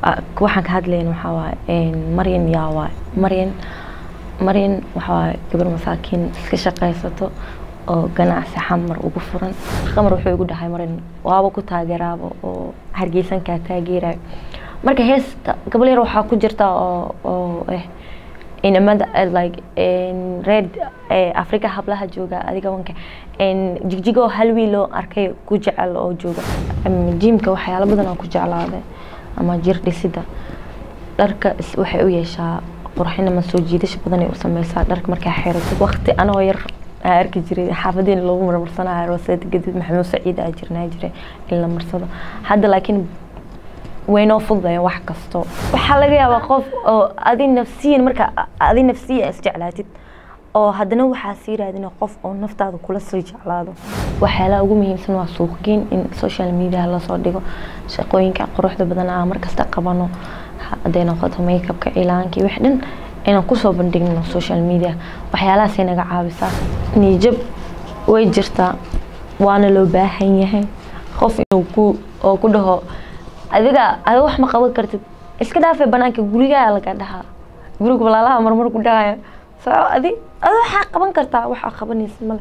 waxaan ka hadlayn waxaa waaye maryan yaa waaye maryan maryan waxaa waaye gabar masaakiin iska shaqaysato oo ganacsi xamar ugu furan qamar wuxuu igu dhahay maryan waaba ku taageeraaba oo hargeysankaa taageerayo marka heesta gabal yar waxaa ku jirta oo oo eh inamada like red africa hablaha jooga adiga wanka jigjigoo hal wiiloo arkay ku jecel oo jooga jimka waxyaalo badan oo ku jeclaada ama jir dhisida dharka waxay u yeeshaa qurxin ama soo jiidasho badan ay u sameysaa dharka markaa xeerato waqti anoo yar aa arki jiray xaafadiin loogu marmarsanayo roseed gadid maxamuud saciid aa jirnaa jiray in la marsado hadda laakiin waynoo fududaya wax kasto waxaa laga yaabaa qof oo adi nafsiyan marka adi nafsiya isjeclaatid oo haddana waxaa sii raadina qof oo naftaada kula sii jeclaado waxyaalaha ugu muhiimsan waa suuqgeyn in social media lasoo dhigo shaqooyinka quruxda badan aa markasta qabano hadday noqoto makeupka cilaankii wax dhan inaan kusoo bandhigno social media waxyaalahaasay naga caawisaa niijab way jirtaa waana loo baahan yahay qof inuu ku oo ku dhaho adiga adiga wax ma qaban kartid iska dhaafay banaanka gurigaa laga dhahaa guriga walaalaha marmar ku dhahaya soo adi adi waxaa qaban kartaa waxaa qabanaysa male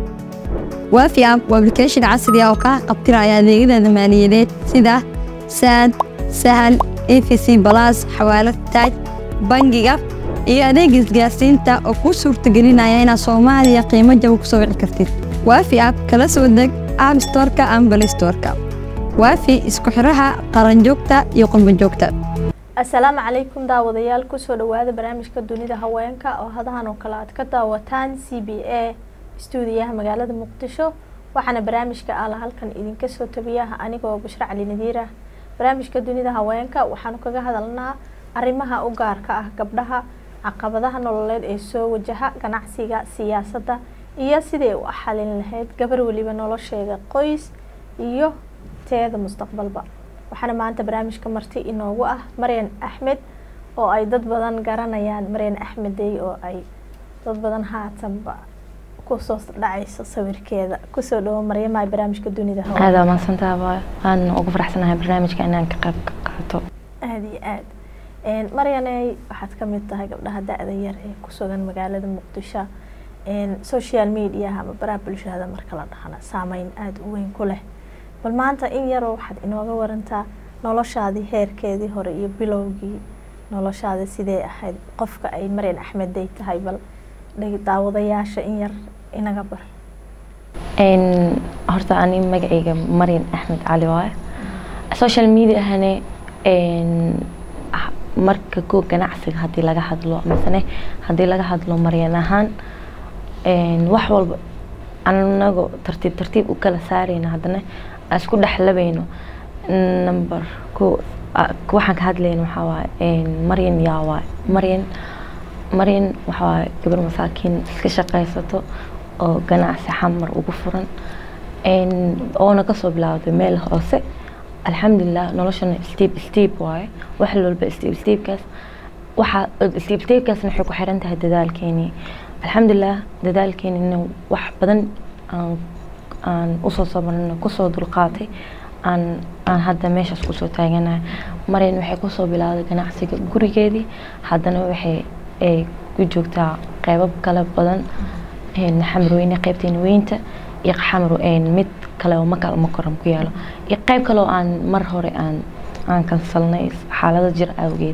waafi app waa application casri ah oo kaa qabtiraya adeegyada maaliyadeed sida saad sahal efc balas xawaalad taaj bangiga iyo adeega isgaarsiinta oo kuu suurtagelinaya inaad soomaaliya qiimo jaba ku soo wici kartid waafi app kala soo deg app storeka ama bal storeka waafi isku xiraha qaranjoogta iyo qurbanjoogta asalaamu calaykum daawadayaal kusoo dhawaada barnaamijka dunida haweenka oo hadahan oo kale aad ka daawataan c b a stuudiyaha magaalada muqdisho waxaana barnaamijka ala halkan idinka soo tabiyaha anigoo bushre cali nadiira barnaamijka dunida haweenka waxaanu kaga hadalnaa arrimaha u gaarka ah gabdhaha caqabadaha nololeed ee soo wajaha ganacsiga siyaasadda iyo siday u xalin lahayd gabar weliba nolosheeda qoys iyo teeda mustaqbalba waxaana maanta barnaamijka marti inoogu ah maryan axmed oo ay dad badan garanayaan maryan axmedey oo ay dad badan haatanba kusoo dhacayso sawirkeeda kusoo dhawo maryamaha barnaamijka dunida aada maadsantaaba aan ugu faraxsanahay barnaamijka inaan ka qayb ka qaato aada iyo aad maryaney waxaad kamid tahay gabdhaha da-da yar ee kusugan magaalada muqdisho social mediaha ama baraha bulshada marka la dhahana saameyn aada u weyn ku leh bal maanta in yaroo waxaad inooga warantaa noloshaadii heerkeedii hore iyo bilowgii noloshaada sidee ahayd qofka ay maryan axmedday tahay bal daawadayaasha in yar inaga bar horta ani magacayga maryan axmed cali waaye social mediahane marka koo ganacsiga haddii laga hadlo masane haddii laga hadlo maryan ahaan wax walba anago tartiib tartiib u kala saarayna haddana isku dhexlabayno number ko waxaan ka hadlayna waxaa waaye maryan yaa waaye maryan maryan waxaa waaye gabar masaakiin iska shaqaysato oo ganacsi xamar ugu furan oona kasoo bilaawday meel hoose alxamdulilah noloshana steep steep waaye wax walba steep steepkaas waxaa steep steepkaasna waxay ku xiran tahay dadaalkeenii alxamdulilah dadaalkeenina wax badan aan aan usoo sabarno kusoo dulqaatay aan aan hadda meeshaas kusoo taaganahay maryan waxay kusoo bilowday ganacsiga gurigeedii haddana waxay ay ku joogtaa qeybab kale badan xamarweyne qeybteena weynta iyo xamar mid kale oo makal makoram ku yaalo iyo qeyb kale oo aan mar hore aan aan kansalnay xaalado jir awgeed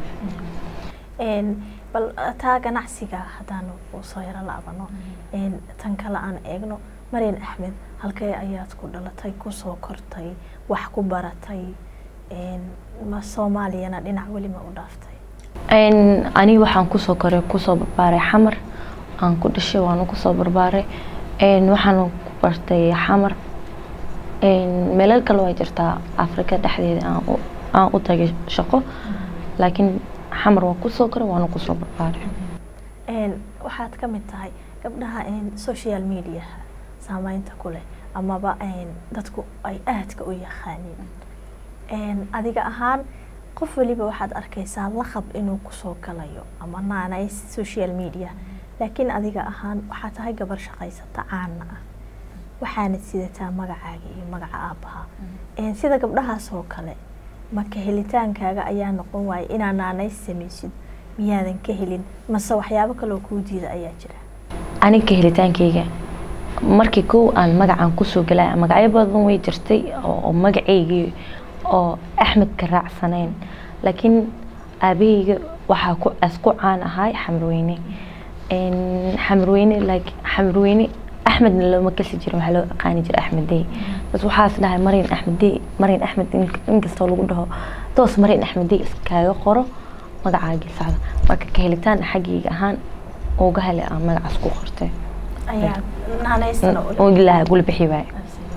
bal taa ganacsiga haddaanu soo yaro laabano tan kale aan eegno maryan axmed halkee ayaad ku dhalatay kusoo kortay wax ku baratay ma soomaaliyana dhinac welima u dhaaftay aniga waxaan kusoo koray kusoo barbaaray xamar aan ku dhashay waana kusoo barbaaray waxaan ku bartay xamar meelal kale waa jirtaa afrika dhexdeeda aan u tagay shaqo laakiin xamar waan kusoo koray waana kusoo barbaaray waxaad ka mid tahay gabdhaha social mediaha saameynta ku leh amaba dadku ay aadka u yaqaaniin adiga ahaan qof waliba waxaad arkaysaa laqab inuu kusoo galayo ama naanay social media laakiin adiga ahaan waxaa tahay gabar shaqaysata caana ah waxaana sidataa magacaaga iyo magaca aabbaha sida gabdhahaas oo kale maka helitaankaaga ayaa noqon waaya inaa naanays samaysid miyaadan ka helin mase waxyaabo kaloo kuu diida ayaa jira aniga helitaankayga markii kow aan magacan kusoo galaya magacyo badan way jirtay oo magacaygii oo axmed ka raacsanayn laakiin aabahayga waxaa ku asku caan ahay xamarweyne xamarweyne like xamarweyne axmedna looma kasi jirin waxaa loo aqaani jiray axmed dey bas waxaas dhahay mariin axmed dey mariin axmed inkastoo lagu dhaho toos mariin axmed dey iskaaga qoro magacaagii socda marka ka helitaan xaggayga ahaan uga helay aan magacaas ku qortay ayaa naanaystana ilaaha gula bixi waaye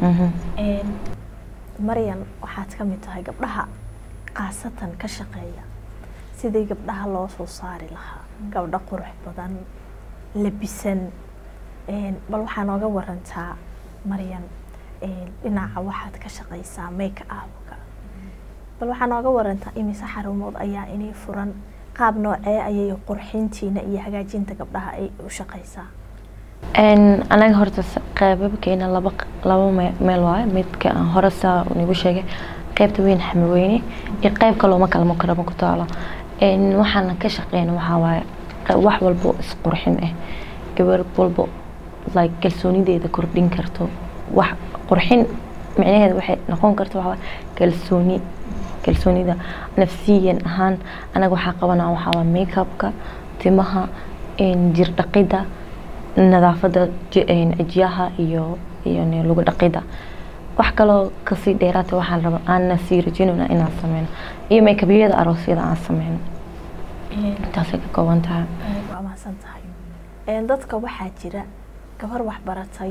maryan waxaad ka mid tahay gabdhaha khaasatan ka shaqeeya sidii gabdhaha loo soo saari lahaa gabdho qurux badan labisan bal waxaa nooga warantaa maryan dhinaca waxaad ka shaqaysaa make upka bal waxaa nooga warantaa imise xarumood ayaa inay furan qaab noocee ayay qurxintiina iyo hagaajinta gabdhaha ay u shaqaysaa anaga horta qeybabkeena laba laba meel waaye midka aan hore saa nagu sheegay qeybta weyn xamarweyne iyo qeyb kaloo ma kala makaramo ku taalo waxaana ka shaqeyna waxaa waaye wax walbo isqurxin ah gabar walbo like kalsoonideeda kordhin karto wax qurxin micnaheeda waxay noqon karta waxaa kalsooni kalsoonida nafsiyan ahaan anaga waxaa qabanaa waxaa waa makeupka timaha jir dhaqida nadaafada cijiyaha iyo iyo lagu dhaqida wax kaloo kasii dheeraata waxaan raba aanna sii rajinayna inaan sameyno iyo makeubyada aroosyada aan sameyno intaasay ka kooban tahay waa mahadsan tahay dadka waxaa jira gabar waxbaratay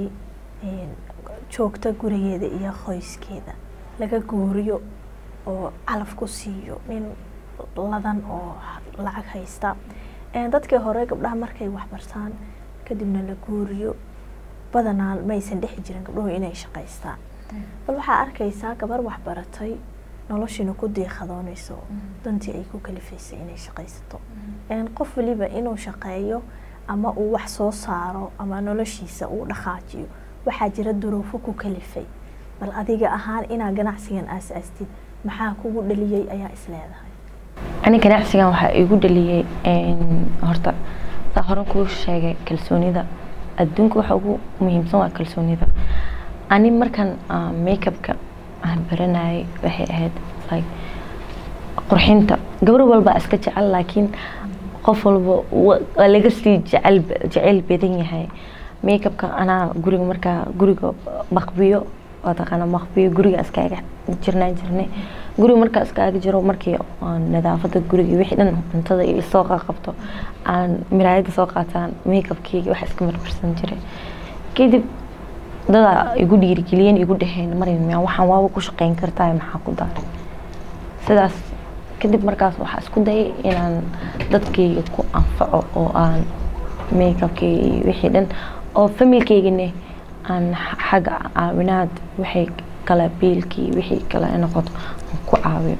joogta gurigeeda iyo qoyskeeda laga guuriyo oo calaf ku siiyo nin ladan oo lacag haysta dadkii hore gabdhaha markay waxbartaan kadibna la guuriyo badanaa maysan dhexi jirin gabdhuhu inay shaqaystaan bal waxaa arkaysaa gabar waxbaratay noloshiina ku diiqadoonayso dantii ay ku kalifaysay inay shaqaysato qof waliba inuu shaqeeyo ama uu wax soo saaro ama noloshiisa uu dhaqaajiyo waxaa jira duruufo ku kalifay bal adiga ahaan inaa ganacsigan aas-aastid maxaa kugu dhaliyey ayaa isleedahay ani ganacsigan waxaa igu dhaliyey horta saa hore kuu sheegay kalsoonida adduunka waxa ugu muhiimsan waa kalsoonida ani markan makeupka aan baranayay waxay ahayd like qurxinta gabar walba iska jecel laakiin qof walba waa laga sii jecel jecel badan yahay makeupka anaa guriga markaa guriga maqbiyo waa taqaana maqbiyo guriga iskaaga jirnaan jirnay guriga markaa iskaaga jiro markii nadaafada guriga wixii dhan cuntada iyo soo qabto aan miraayada soo qaataan makeupkeyga wax iska marmarsan jiray kadib dadaa igu dhiirigeliyeen igu dhaheen marin miyaa waxaan waaba ku shaqeyn kartaa maxaa ku daaray sidaas kadib markaas waxaa isku dayay inaan dadkeyga ku anfaco oo aan makeupkeyga iyo wixii dhan oo familkeygane aan xagga caawinaad waxay kala biilkii wixii kale noqoto aan ku caawiyo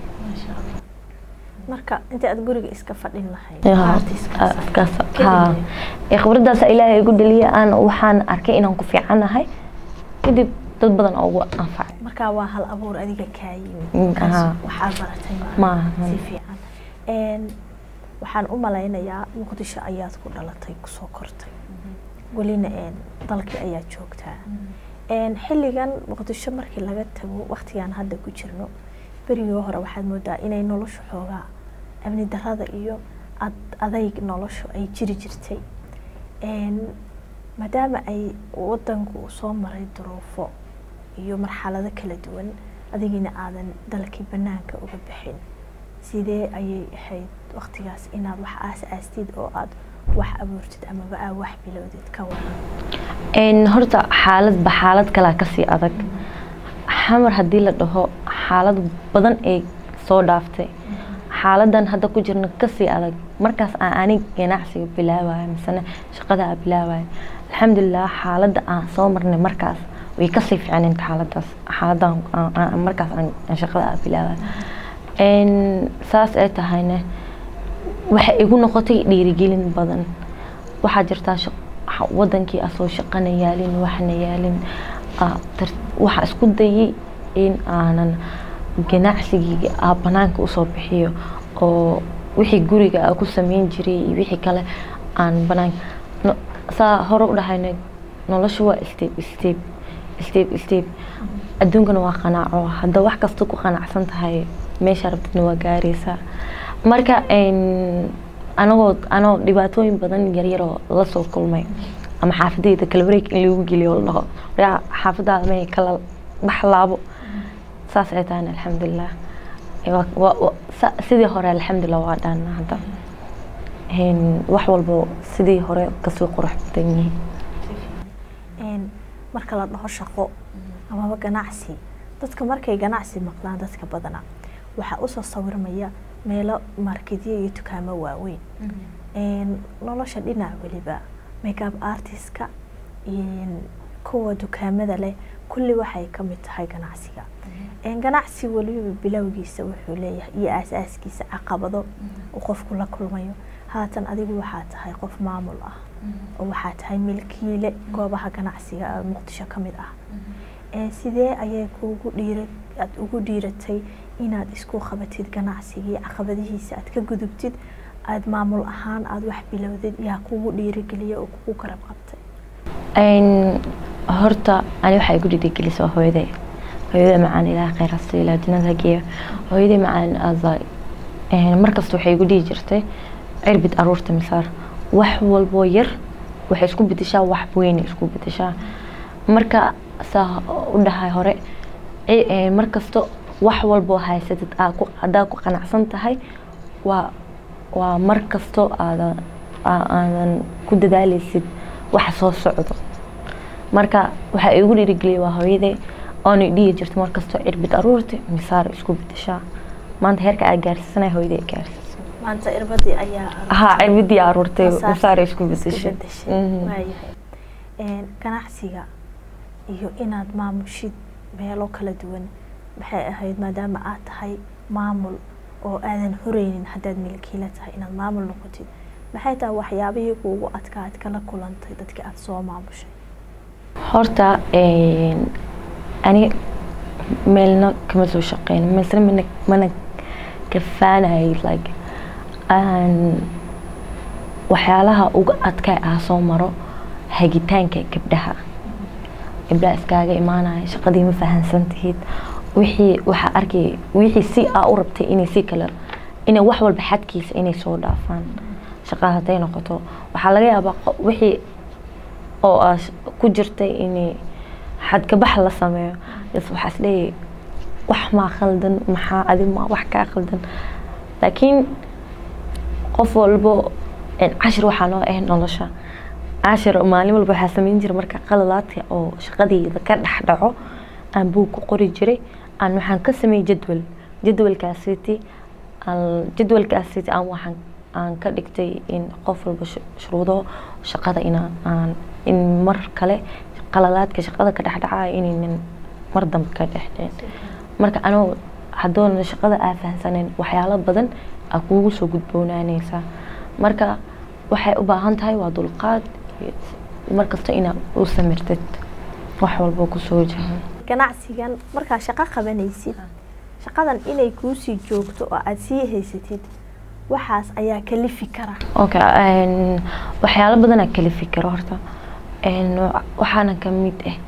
marka inta aad guriga iska fadhin lahayd khibradaas ilaahay igu dhaliya aan waxaan arkay inaan ku fiicanahay kadib dad badan oo ugu anfacay marka waa hal abuur adiga kaa yimid Aha. waxaad baratay Maaha. si fiican waxaan u malaynayaa muqdisho ayaad ku dhalatay kusoo kortay welina dalkii ayaa joogtaa xilligan muqdisho markii laga tago waktigaan hadda ku jirno berigii hore waxaad moodaa inay noloshu xoogaa amni darada iyo ad- adayg noloshu ay jiri jirtay maadaama ay wadanku uu soo maray duruufo iyo marxalado kala duwan adigina aadan dalkii banaanka uga bixin sidee ayay ahayd waktigaas inaad wax aas-aastid oo aad wax abuurtid amaba aa wax bilowdid ka waran Een, horta xaaladba xaalad kalaa kasii adag xamar haddii la dhaho xaalad badan ay soo dhaaftay xaaladan hadda ku jirna kasii adag markaas aan anig ganacsiga bilaabaya misena shaqada aan bilaabaya alxamdulilah xaaladda aan soo marnay markaas way kasii fiicnayd xaaladaas xaaladan aan- aan- markaas aan aan shaqada aan bilaabaya Een, saas ay tahayna waxay igu noqotay dhiirigelin badan waxaa jirtaa shaq- xa- wadankii asoo shaqana yaalin waxna yaalin aa, tar- waxaa isku dayay in aanan ganacsigii aa banaanka usoo bixiyo oo wixii guriga aa ku sameyn jiray iyo wixii kale aan banaanka no- saa hore u dhahayna nolosha waa step step step step adduunkana waa qanaaco hadda wax kasta ku qanacsan tahay meesha rabtidna waa gaaraysaa marka een, anagoo anoo dhibaatooyin badan yaryaroo la soo kulmay ama xaafadayda kala wareeg in lagu geliyo oo la dhaho "Yaa, xaafadaada may kala bax laabo saas ay tahayna alxamdulilah Waa- waa- waa- sa- sidii hore alxamdulilah waa dhaana hadda Een, wax walbo sidii hore kasoo qurux badan yihiin Een, marka la dhaho shaqo amaba ganacsi dadka markay ganacsi maqlaan dadka badana waxaa usoo sawirmaya meelo marketyo iyo dukaamo waaweyn Een, nolosha dhinac weliba makeup artistka een, kuwa dukaamada leh kulli waxay ka mid tahay ganacsiga Een, ganacsi weliba bilowgiisa wuxuu leeyahay iyo aasaaskiisa caqabado uu qofku la kulmayo haatan adigu waxaa tahay qof maamul ah oo waxaa tahay milkiile goobaha ganacsiga ee muqdisho ka mid ah Ee, sidee ayay kuugu dhiira aad ugu dhiiratay inaad isku qabatid ganacsigii caqabadihiisa aad ka gudubtid aad maamul ahaan aad wax bilowdid yaa kugu dhiirigeliya oo kugu garab qabtay Een, horta ani waxaa igu dhiirigelisa waa hooyaday hooyaday macaan ilaah khayr ha siiyo ilaa jannada ha geeyo hooyaday macaan aza markasta waxay igu dhihi jirtay cirbid aruurta misaar wax walboo yar waxay isku bedeshaa wax weyn isku bedeshaa marka saa u dhahay hore ci- een, markasta wax walboo haysatid aa ku- haddaa ku qanacsan tahay waa waa mar kasto aadan aa- aadan ku dadaaleysid waxa soo socdo marka waxaa igu dhiirigeliyay waa hooyaday oona dhihi jirta markastoo cirbid aruurta misaar isku bedeshaa maanta heerka aa gaarsiisanay hooyaday gaarsiisay maanta irbadii ayaa haa cirbidii aruurtay Masaar- misaar isku isku bedeshay bedeshay. Mhm. waayahay Een, ganacsiga iyo inaad maamushid meelo kala duwan maxay ahayd maadaama aad tahay maamul oo aadan horeynin haddaad milkiila tahay inaad maamul noqotid maxay tahay waxyaabihii kuugu adkaa aad kala kulantay dadkii aad soo maamushay horta een, ani meelna kama soo shaqeyn meesna mana mana kafaanayay like aan waxyaalaha uga adkaa ah soo maro hagitaanka gabdhaha gabdhaha iskaaga imaanaya shaqadii ma fahansan tihid wixii waxaa arkay wixii si aa u rabtay inay si kale inay wax walba xadkiisa inay soo dhaafaan shaqada hadday noqoto waxaa laga yaabaa qo- wixii oo aa sh- ku jirtay in xadkabax la sameeyo is waxaa isleeyahay wax maa khaldan maxaa adi maa wax kaa khaldan laakiin qof walbo een, cashir waxaa noo ah nolosha cashir maalin walba waxaa sameyn jira marka qaladaadka oo shaqadayda ka dhex dhaco aan buug ku qori jiray aan waxaan ka sameeyey jadwal jadwalkaasiti aan- jadwalkaasiti aan waxaan aan ka dhigtay in qof walba shu- shuruudo shaqada ina aan in mar kale qaladaadka shaqada ka dhex dhacaya inaynan mar dambe ka dhex dhicin marka anoo hadoona shaqada aa fahansaneyn waxyaalo badan aa kuugu soo gudboonaaneysaa marka waxay u baahan tahay waa dulqaad iyo markasta inaad u samirtid wax walbo kusoo jahan ganacsigan markaa shaqo qabanaysid shaqadan inay kuusii joogto oo aad sii haysatid waxaas ayaa kalifi kara okay een, waxyaalo badanaa kala fikiro horta een, waxaana ka mid ah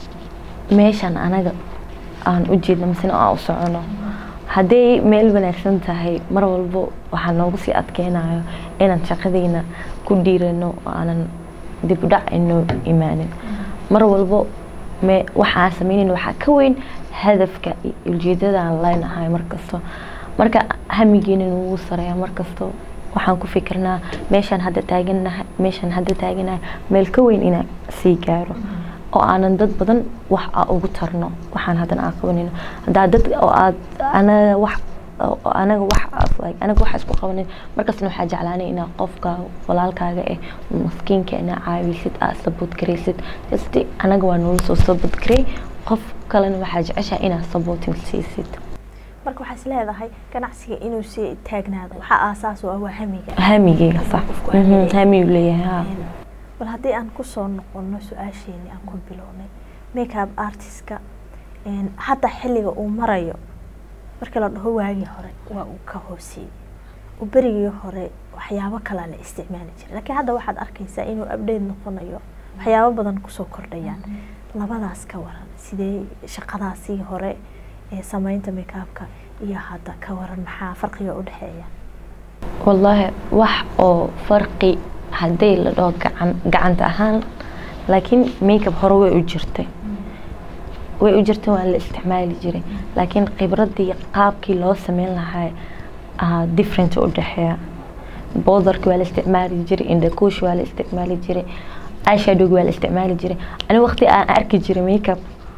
meeshan anaga aan u jeedno misena aan u socono hadday meel wanaagsan tahay mar walbo waxaa noogu sii adkeynayo inaan shaqadeyna ku dhiirano oo aanan dib u dhac inoo imaanin mar walbo me waxaan sameynayna waxaa ka weyn hadafka iyo ujeedada aan leenahay markasto marka hamigeena nugu sareeya markasto waxaan ku fikirnaa meeshaan hadda taaganahay meeshaan hadda taaganahay meel ka weyn inaan sii gaaro oo aanan dad badan wax aa ugu tarno waxaan haddana aan qabanayno haddaa dad oo aad anaga wax oo anaga wax aad- like, anaga wax isku qabanin markastana waxaa jeclaanay inaa qofka walaalkaaga eh maskiinka inaa caawisid aa saboot garaysid just anaga waa noola soo saboot garay qof kalena waxaa jeceshaa inaa sabootin siisid marka waxaa is leedahay ganacsiga inuu sii taagnaado waxaa aasaas u ah waa hamiga hamigeyga sax Qofku Mhm, hamiga. hamigu leeyahay haa Een, bal haddii aan kusoo noqono su-aasheeni aan ku bilownay makeup artistka een, hadda xilliga uu marayo markii la dhaho waagii hore waa uu ka hooseeyey oo berigii hore waxyaabo kalaa la isticmaali jiray laakiin hadda waxaad arkaysaa inuu update noqonayo waxyaabo badan kusoo kordhayaan labadaas ka waran sidee shaqadaasii hore ee sameynta makeupka iyo hadda ka waran maxaa farqiga u dhexeeya wallaahi wax oo farqi haddii la dhaho gacan gacanta ahaan laakiin makeup hore way u jirtay way u jirtay waa la isticmaali jiray laakiin khibradii qaabkii loo sameyn lahaa ah, different u dhexeeya bowdarki waa la isticmaali jiray indhakuush waa la isticmaali jiray eyeshadowg waa la isticmaali jiray ani waqti aan arki jiray makeup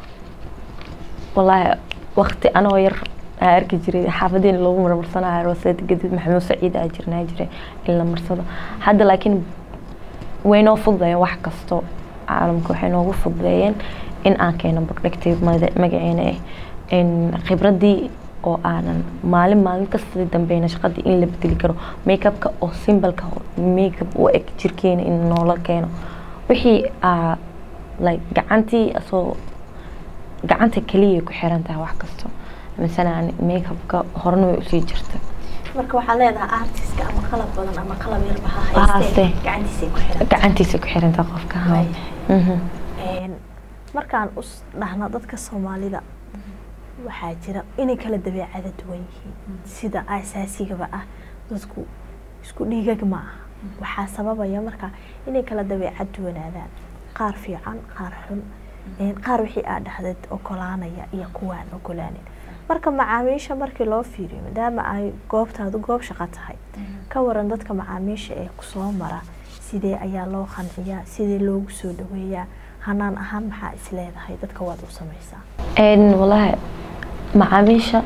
wallaahi waqti anoo yar aan arki jiray xaafadiina lagu marmarsanayo roseed gadid maxamuud saciid aa jirnaa jiray in la marsado hadda laakiin way noo fududeeyeen wax kasto caalamka waxay noogu fududeeyeen in aan keeno productive magaceena ah in khibradii oo aanan maalin maalin kasta dambeyna shaqadii in la bedeli karo makeupka oo simbalka makeup u eg jirkeena in noola keeno wixii aa like gacantii asoo gacanta kaliya ku xiran tahay wax kasto masalan makeupka horena way usii jirta marka waxaa leedahay artiska ama qalab badan ama qalab yarba ha Ha haystee haystee. gacantiisay ku xiran gacantiisa ku xiran tahay qofka ha Mhm. Een, markaan us dhahno dadka soomaalida waxaa jira inay kala dabeecada duwan yihiin sida asaasigaba ah dadku isku dhiigag ma aha waxaa sababaya marka inay kala dabeecad duwanaadaan qaar fiican qaar xun een, qaar wixii aad dhahdeed ogolaanaya iyo kuwaan ogolaanin marka macaamiisha markii loo fiiriyo maadaama ay goobtaadu goob shaqo tahay ka waran dadka macaamiisha ee kusoo mara sidee ayaa loo qanciyaa sidee loogu soo dhaweeyaa hanaan ahaan maxaa is leedahay dadka waad u samaysaa een wallaahi macaamiisha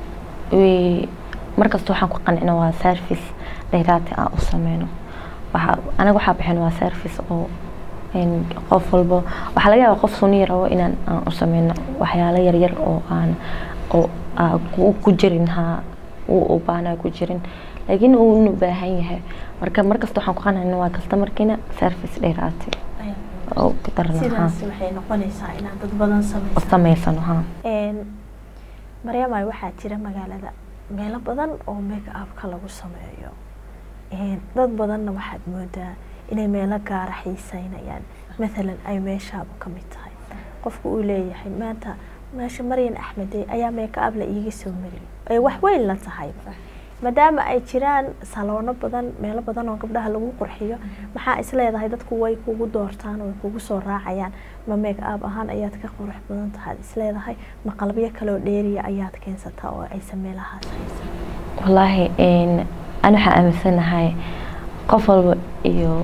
way markasta waxaan ku qancina waa service dheeraati aan u sameyno waxaa anaga waxaa bixin waa service oo een qof walbo waxaa laga yaabaa qof suni rabo inaan aan u sameyno waxyaalo yaryar oo aan oo aa ku ku jirin ha uu u baana ku jirin laakiin uu u baahan yahay marka markasta waxaan ku qancina waa customerkiina service dheeraati oo ku darna ha sidaas waxay noqonaysaa inaad dad badan u samaysaa sameysano ha Een, maryamay waxaa jira magaalada meelo badan oo make upka lagu sameeyo Een, dad badanna waxaad moodaa inay meelo gaara xiiseynayaan mathalan ay meeshaaba ka mid tahay qofku uu leeyahay maanta meesha maryan axmede ayaa make up la iiga soo mariyay ee wax weyn la tahay maadaama ay jiraan saloono badan meelo badan oo gabdhaha lagu qurxiyo maxaa is leedahay dadku way kugu doortaan way kugu soo raacayaan ma make up ahaan ayaad ka qurux badan tahay is leedahay ma qalabyo kale oo dheeriya ayaad keensataa oo aysan meelahaas haysan wallaahi een ani waxaan aaminsanahay qof walba iyo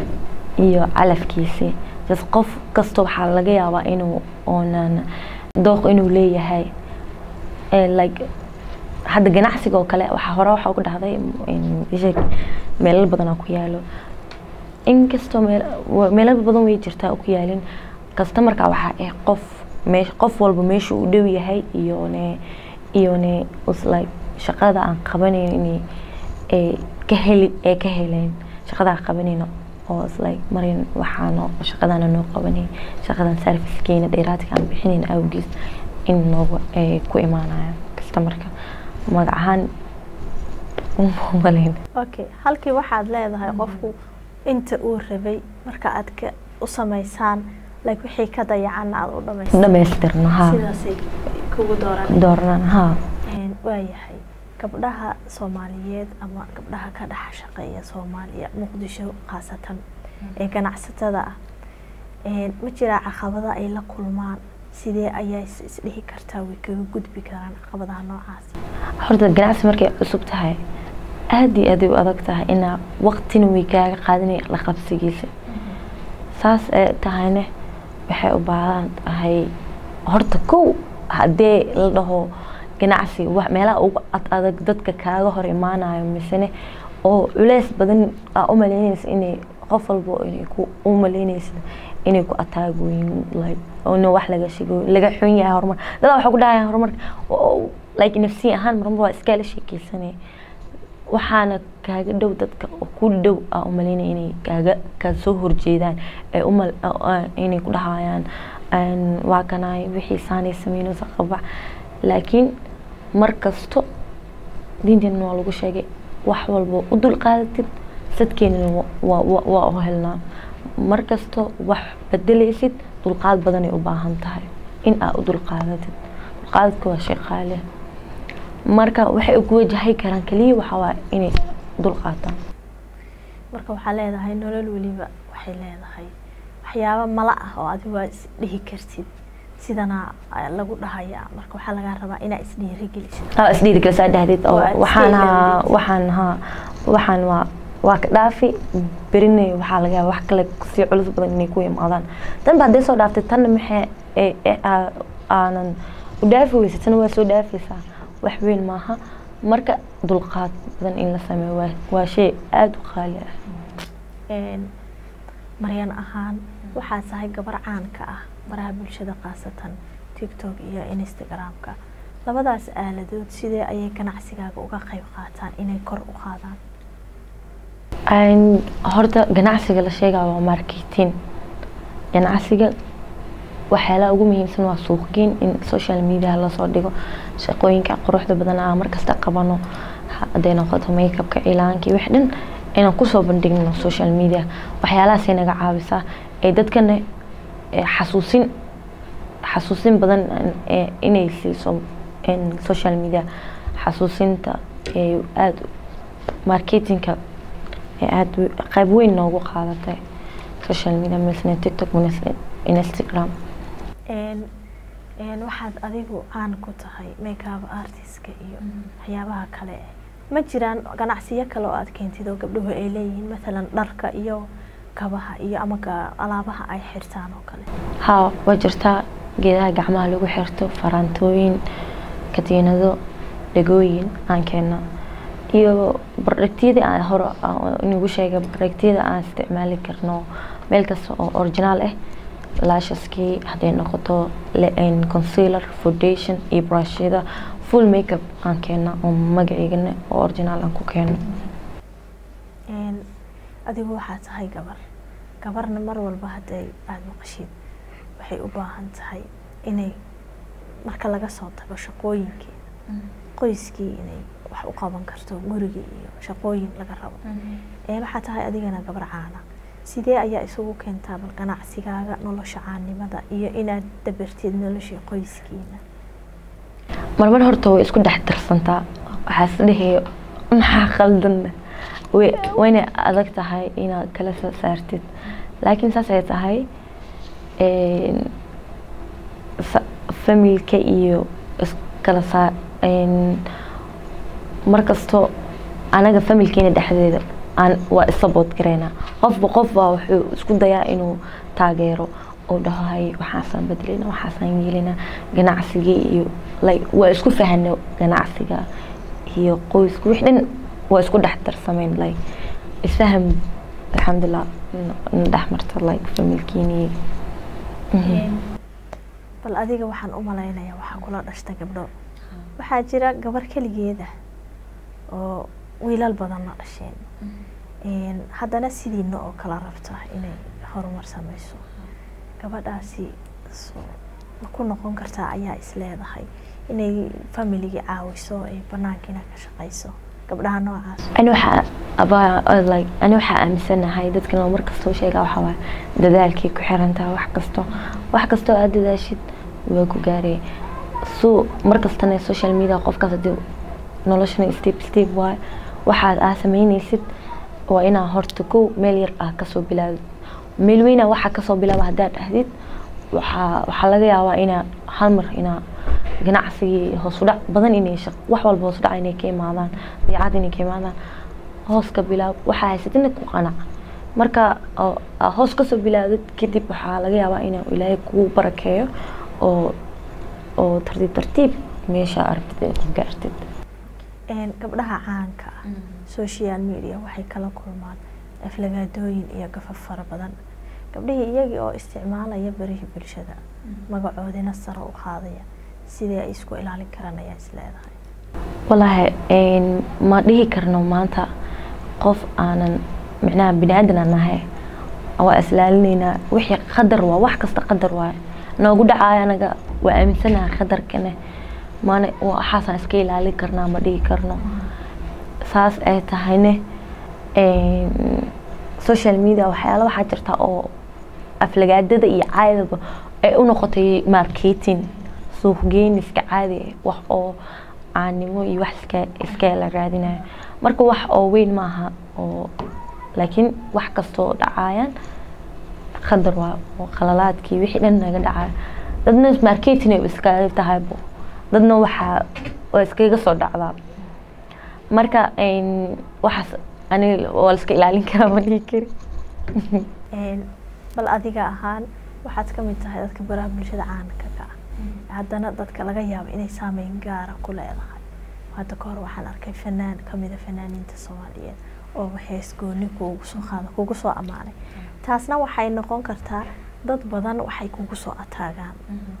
iyo calafkiisi just qof kasta waxaa laga yaabaa inuu oonan dooq inuu leeyahay Eh, like hadda ganacsiga oo kale waxaa hore waxaa ku dhahday in isheg meelal badan oo ku yaalo inkastoo meel wa- meelal badan way jirtaa oo ku yaalin customerka waxaa ah qof meesh qof walba meesha uu dhow yahay iyone iyone us like shaqada aan qabanayn inay ay ka heli ay ka heleen shaqada aan qabanayno oo is like marin waxaano shaqadana noo qabanay shaqadan servicekeena dheeraadka aan bixinayn awgiis in noogu ay ku imaanayaan customerka magac ahaan umalayn okay halkii waxaad leedahay qofku inta uu rabay marka aad ka u samaysaan like wixii ka dayacanna aad u dhamaystaan dhamaystirno ha sidaasay kugu dooran doornan ha Een, waayahay gabdhaha soomaaliyeed ama gabdhaha ka dhex shaqeeya soomaaliya muqdisho khaasatan ee ganacsatada ah Een, ma jiraa caqabada ay la kulmaan sidee ayaa is isdhihi kartaa way kaga gudbi karaan caqabadaha noocaas horta ganacsi markay cusub tahay aad iyo aad ay u adag tahay inaa waqtina way kaaga qaadanay la qabsigiisa saas ee tahayne waxay u baahan tahay horta kow haddee la dhaho ganacsi wax meelaha ugu ad adag dadka kaaga hor imaanayo misene oo culeys badan aa u malaynaysa inay qof walbo inay ku u malaynaysa inay ku ataagoyin like ina wax laga sheego laga xun yahay horumar dadaa waxaa ku dhahaya horumarka oo- like nafsi ahaan marmar waa iskala sheekeysanaya waxaana kaaga dhow dadka oo ku dhow aa u malaynaya inay kaaga kaa soo horjeedaan ee umal inay ku dhahayaan een, waa kanaay wixii saanay sameynaysa qabac laakiin mar kasto diinteenna waa lagu sheegay wax walba u dulqaadatid sadkeenana waa waa- waa u helnaa mar kasto wax bedelaysid dulqaad badanay u baahan tahay in aa u dulqaadatid dulqaadadka waa shay qaali ah. marka waxay ugu wajahay karaan keliya waxaa waaye inay dulqaataan marka waxaa leedahay nolol weliba waxay leedahay waxyaabo mala ah oo adigu waa isdhihi kartid sidana ayaa lagu dhahayaa marka waxaa lagaa rabaa inaa isdhiirigelisid aa isdhiirigelisaa dhahdeed oo Waa waxaan haa isdhiirigelin. waxaan haa waxaan waa waa ka dhaafi berina waxaa laga yaaba wax kale sii culus badan inay ku imaadaan tanba hadday soo dhaaftay tanna maxay ee- ee aa- aanan u dhaafi weysa tana waa soo dhaafaysaa wax weyn maaha marka dulqaad badan in la sameeyo waa waa shay aada u qaali ah Een, maryan ahaan waxaa tahay gabar caan ka ah baraha bulshada khaasatan tiktok iyo instagramka labadaas aaladood sidee ayay ganacsigaaga uga qayb qaataan inay kor u qaadaan Een, horta ganacsiga la sheegaya waa marketing ganacsiga waxyaalaha ugu muhiimsan waa suuqgeyn in social media lasoo dhigo shaqooyinka quruxda badan aan markasta qabano hadday noqoto makeupka ilaankii wix dhan inaan kusoo bandhigno social media waxyaalahaasay naga caawisaa ee dadkana ee xasuusin xasuusin badan ee inay siiso in social media xasuusinta ee aada marketingka ee aada u- qayb weyn noogu qaadatay social media misne tiktok misne instagram Een, een, waxaad adigu caan ku tahay makeup artistka iyo waxyaabaha kale ma jiraan ganacsiyo kale oo aad keentid oo gabdhuhu ay leeyihiin mathalan dharka iyo kabaha iyo ama ga- alaabaha ay xirtaan oo kale haa waa jirtaa geedaha gacmaha lagu xirto faraantooyin katiinado dhegooyin aan keena iyo bardhagtiyadii aan hore aan inagu sheegay bardhagtiyada aan isticmaali karno meel kasta oo original ah lashaskii hadday noqoto le- een, concealer foundation iyo brushyada full makeup aan keena oo magaceygana oo original aan ku keeno Een, adigu waxaa tahay gabar gabarna mar walba hadday aada maqashid waxay u baahan tahay inay marka laga soo tago shaqooyinkeeda qoyskii inay wax u qaban karto gurigii iyo shaqooyin laga rabo Een, waxaa tahay adigana gabar caana sidee ayaa isugu keentaa bal ganacsigaaga nolosha caannimada iyo inaad dabartid noloshii qoyskiina marmar horta way isku dhex darsantaa waxaa is dhehaya maxaa qaldan way wayna adag tahay inaad kala soo saartid laakiin saas ay tahay een, fa- familka iyo iskala saar een, mar kasto anaga familkeena dhexdeeda aan waa isabood gareynaa qofba qof baa wuxuu isku dayaa inuu taageero oo dhaho hay waxaasaan bedelina waxaasaan yeelina ganacsigii iyo like waa isku fahano ganacsiga iyo qoyska wix dhan waa isku dhex darsameen like isfaham alxamdulilah na dhex marta like familkiini bal adiga waxaan u malaynayaa waxaa kula dhashta gabdho waxaa jira gabar keligeeda oo wiilal badan la dhasheen Een, haddana sidiina oo kala rabta inay horumar sameyso gabadhaasi so- ma ku noqon kartaa ayaa is leedahay inay familigii caawiso ay banaankiina ka shaqeyso gabdhaha noocaas ani waxaa abaa like ani waxaa aaminsanahay dadkan oo markastoo sheegaa waxaa waaye dadaalkay ku xirantahay wax kasto wax kastoo aad dadaashid waa ku gaaraya so markastana social media qofkaas hadii noloshana step step waaye waxaad aa sameyneysid waa inaa horta kow meel yar ah kasoo bilaabid meel weyna waxaa kasoo bilaaba haddaad dhahdid waxaa waxaa laga yaabaa inaa hal mar inaa ganacsigii hoos u dhac badan inay shaq wax walba hoos u dhac inay ka imaadaan dabeecad inay ka imaadaan hoos ka bilaab waxaa haysatina ku qanac marka oo aa hoos kasoo bilaabdid kadib waxaa laga yaabaa inuu ilaahay kugu barakeeyo oo oo tartiib tartiib meesha aragtid ay ku gaartid Een, gabdhaha caanka ah social media waxay kala kulmaan aflagaadooyin iyo gafaf fara badan gabdhihii iyagii oo isticmaalaya barihii bulshada magacoodina sare u qaadaya sidee ay isku ilaalin karaan ayaa is leedahay walaahi een, ma dhihi karno maanta qof aanan micnaha bini aadan aan nahay waa islaalinaynaa wixii qadar waa wax kasta qadar waaye noogu dhacaayo anaga waa aaminsanaha qadarkane mana waxaasaan iska ilaalin karnaa ma dhihi karno saas ay tahayne social media waxyaala waxaa jirta oo aflagaadada iyo caadaba ay u noqotay marketing suuqgeyn iska caadi ah wax oo caanimo iyo wax iska iska la raadinayo marka wax oo weyn maaha oo laakiin wax kastoo dhacayaan qadar waa oo qalalaadkii wixii dhan naga dhacayo dadna marketing ay iskaga tahaybo dadna waxaa waa iskaga soo dhacdaa marka waxaas aniga waa la iska ilaalin karaa ma dhihi kari bal adiga ahaan waxaad ka mid tahay dadka baraha bulshada caanka ka ah haddana dadka laga yaabo inay saameyn gaara ku leedahay hadda kahor waxaan arkay fanaan kamida fanaaniinta soomaaliyeed oo hees gooni kuugu soo qaada kugu soo ammaanay taasna waxay noqon kartaa dad badan waxay kugu soo ataagaan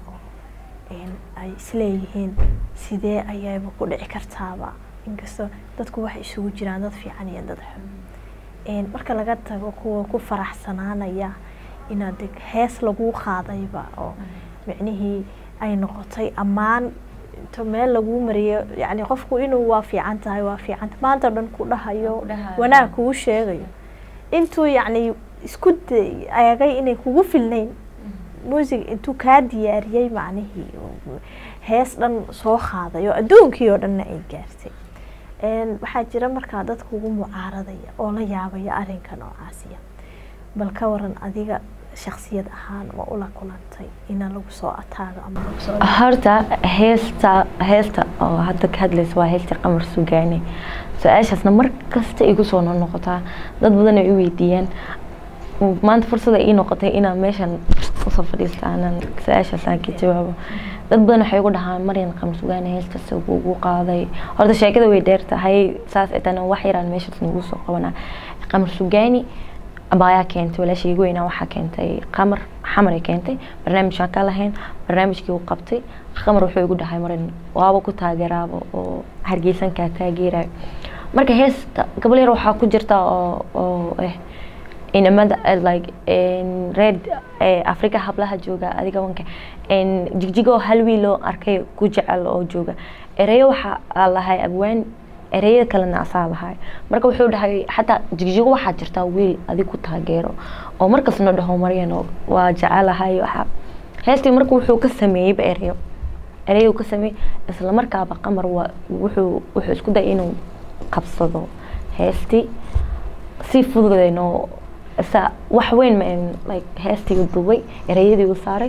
ay isleeyihiin sidee ayayba ku dhici kartaaba inkastoo dadku waxay isugu jiraan dad fiican iyo dad xun marka laga tago kuwa ku faraxsanaanaya inaad hees laguu qaadayba oo micnihii ay noqotay ammaan to meel laguu mariyo yani qofku inuu waa fiican tahay waa fiican maanta o dhan ku dhahayo wanaag kugu sheegayo intuu yacni isku eegay inay kugu filnayn muusig intuu kaa diyaariyey macnihii hees dhan soo qaaday oo adduunkii oo dhanna ay gaartay waxaa jira markaa dad kugu mucaaradaya oo la yaabaya arrinka noocaasiya bal ka waran adiga shaksiyad ahaan ma ula kulantay ina lagu soo ataago ama lagu soo horta heesta heesta oo hadda ka hadlaysa waa heesta qamar sugaane su-aashaasna mar kasta igu soo noqotaa dad badan ay i weydiiyaan maanta fursada ii noqotay inaan meeshan usoo fadhiista aanan su-aashaasaan ka jawaabo dad badan waxay ugu dhahaan maryan qamar sugaane heestaas ugu qaaday horta sheekada way dheer tahay saas itana wax yaraan meeshaas nagu soo qabanaa qamar sugaani abaayaa keentay walaashaygu weynaa waxaa keentay qamar xamaray keentay barnaamijkaan ka lahayn barnaamijkii uu qabtay qamar wuxuu igu dhahay marin waaba ku taageeraaba oo hargeysankaa taageerayo marka heesta gabal yar waxaa ku jirta oo oo eh inamada like red africa hablaha jooga adiga wanka jigjigoo hal wiiloo arkay ku jecel oo jooga ereyo waxaa lahay abwaan ereyada kalena asaa lahay marka wuxuu dhahay xataa jigjigo waxaa jirtaa wiil adig ku taageero oo markasna dhaho maryan waa jecelahay waxa heestii marka wuxuu ka sameeyeyba ereyo ereyo ka sameeyey isla markaaba qamar waa wuxuu wuxuu isku dayay inuu qabsado heestii si fududeenoo sa wax weyn ma like heestii u duubay ereyadii u saaray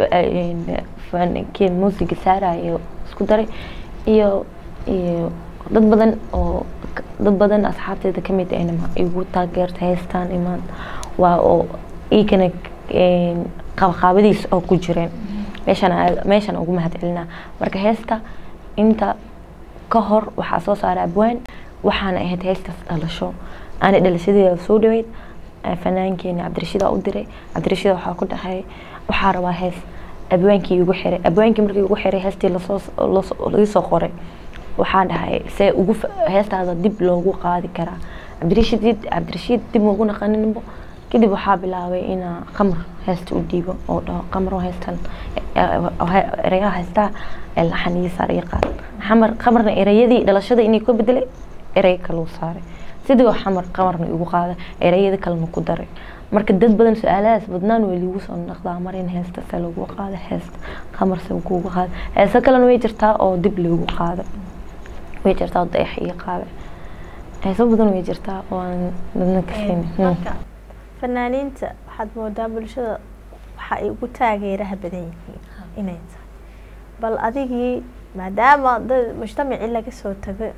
kii muusiga saarayo isku daray iyo iyo dad badan oo dad badan asxaabteeda kamid ahna igu taageerta heestaan imaan waa oo iikana qabqaabadiis oo ku jireen meeshan meeshan ugu mahadcelinaa marka heesta inta ka hor waxaa soo saaray abwaan waxaana ahayd heestaas dhalasho aana dhalashadeeda soo dhaweyd fanaankeeni cabdirashiida u diray cabdirashiida waxaa ku dhahay waxaa rabaa hees abwaankii igu xiray abwaankii markii igu xiray heestii lasoo lagasoo qoray waxaan dhahay see ugu heestaada dib loogu qaadi karaa cabdirashiid cabdirashiid dib ugu naqaninbo kadib waxaa bilaabay inaa qamar heesta u dhiibo oo dhaho qamar heestan ereyaha heestaa laxaniyi saar ii qaad xamar qamarna ereyadii dhalashada inay ka bedelay erey kaluu saaray sidii xamar qamarna igu qaada ereyada kalena ku daray marka dad badan su-aalahaas badnaan way liigu soo naqdaa mar in heesta se lagu qaado heesta qamar se kugu qaado heeso kalena way jirtaa oo dib lagu qaado way jirtaa oo dayax ii qaada heeso badan way jirtaa oo aan dadna ka marka fanaaniinta waxaad moodaa bulshada waxa ay ugu taageeraha badan yihiin inay tahay bal adigii maadaama dad mujtamacii laga soo tago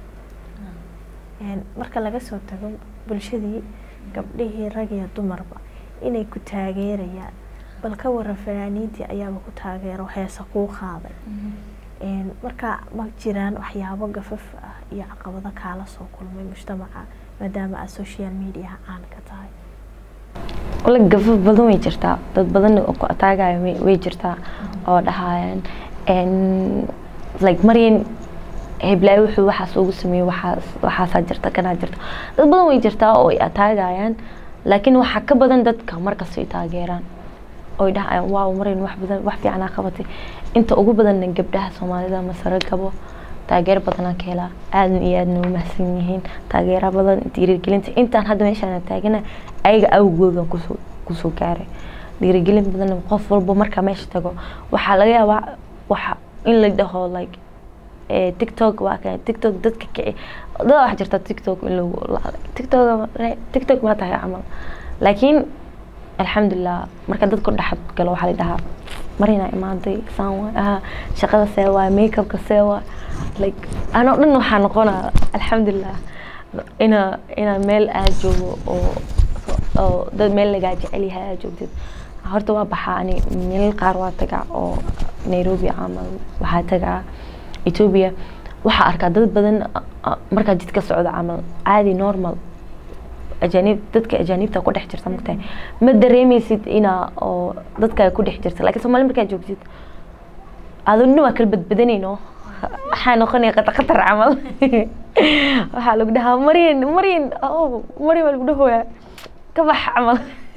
marka laga soo tago bulshadii gabdhihii rag iyo dumarba inay ku taageerayaan bal ka waran fanaaniintii ayaaba ku taageero heesa kuu qaaday marka ma jiraan waxyaabo gafaf ah iyo caqabado kaala soo kulmay mujtamaca maadaama aad social mediaha caan ka tahay wala gafaf badan way jirtaa dad badan oo ku ataagaya way jirtaa oo dhahayaan like maryan heblaayo wuxuu waxaas ugu sameeyey waxaas waxaasaa jirta kanaa jirta dad badan way jirtaa oo ay ataagayaan laakiin waxaa ka badan dadka markastay taageeraan oy dhahayaan waaw marin wax badan wax fiicanaa qabatay inta ugu badanna gabdhaha soomaalida masare gabo taageero badanaa ka helaa aadan iyo aadna u mahadsan yihiin taageera badan dhiirigelinta intaan hadda meeshaan taagana ayaga awgoodan kusoo kusoo gaaray dhiirigelin badan qof walba markaa meesha tago waxaa laga yaabaa waxa in la dhaho like eh, tiktok waa kan tiktok dadka kici dada wax jirta tiktok in lagu tiktok tiktok ma tahay camal laakiin alxamdulilah marka dadka dhexad galo waxaa la dhahaa marina imaaday saan waay aha shaqada see waay makeupka see waay like anoo dhan waxaa noqonaa alxamdulilah ina ina meel aad joogo oo oo dad meel lagaa jecel yahay aad joogtid horta waa baxaa ani meel qaar waa tagaa oo nairobi camal waxaa tagaa ethiopia waxaa arkaa dad badan ah, markaa jidka socda camal caadi normal ajaanib dadka ajaanibta ku dhex jirta magtahay ma dareemeysid inaa oo dadka ku dhex jirta laakiin soomaali markaa joogtid aduna waa kala badbadanayno waxaa noqonaya qatar qatar camal waxaa lagu dhahaa maryan maryan oh maryan waa lagu dhahoyaa ka bax camal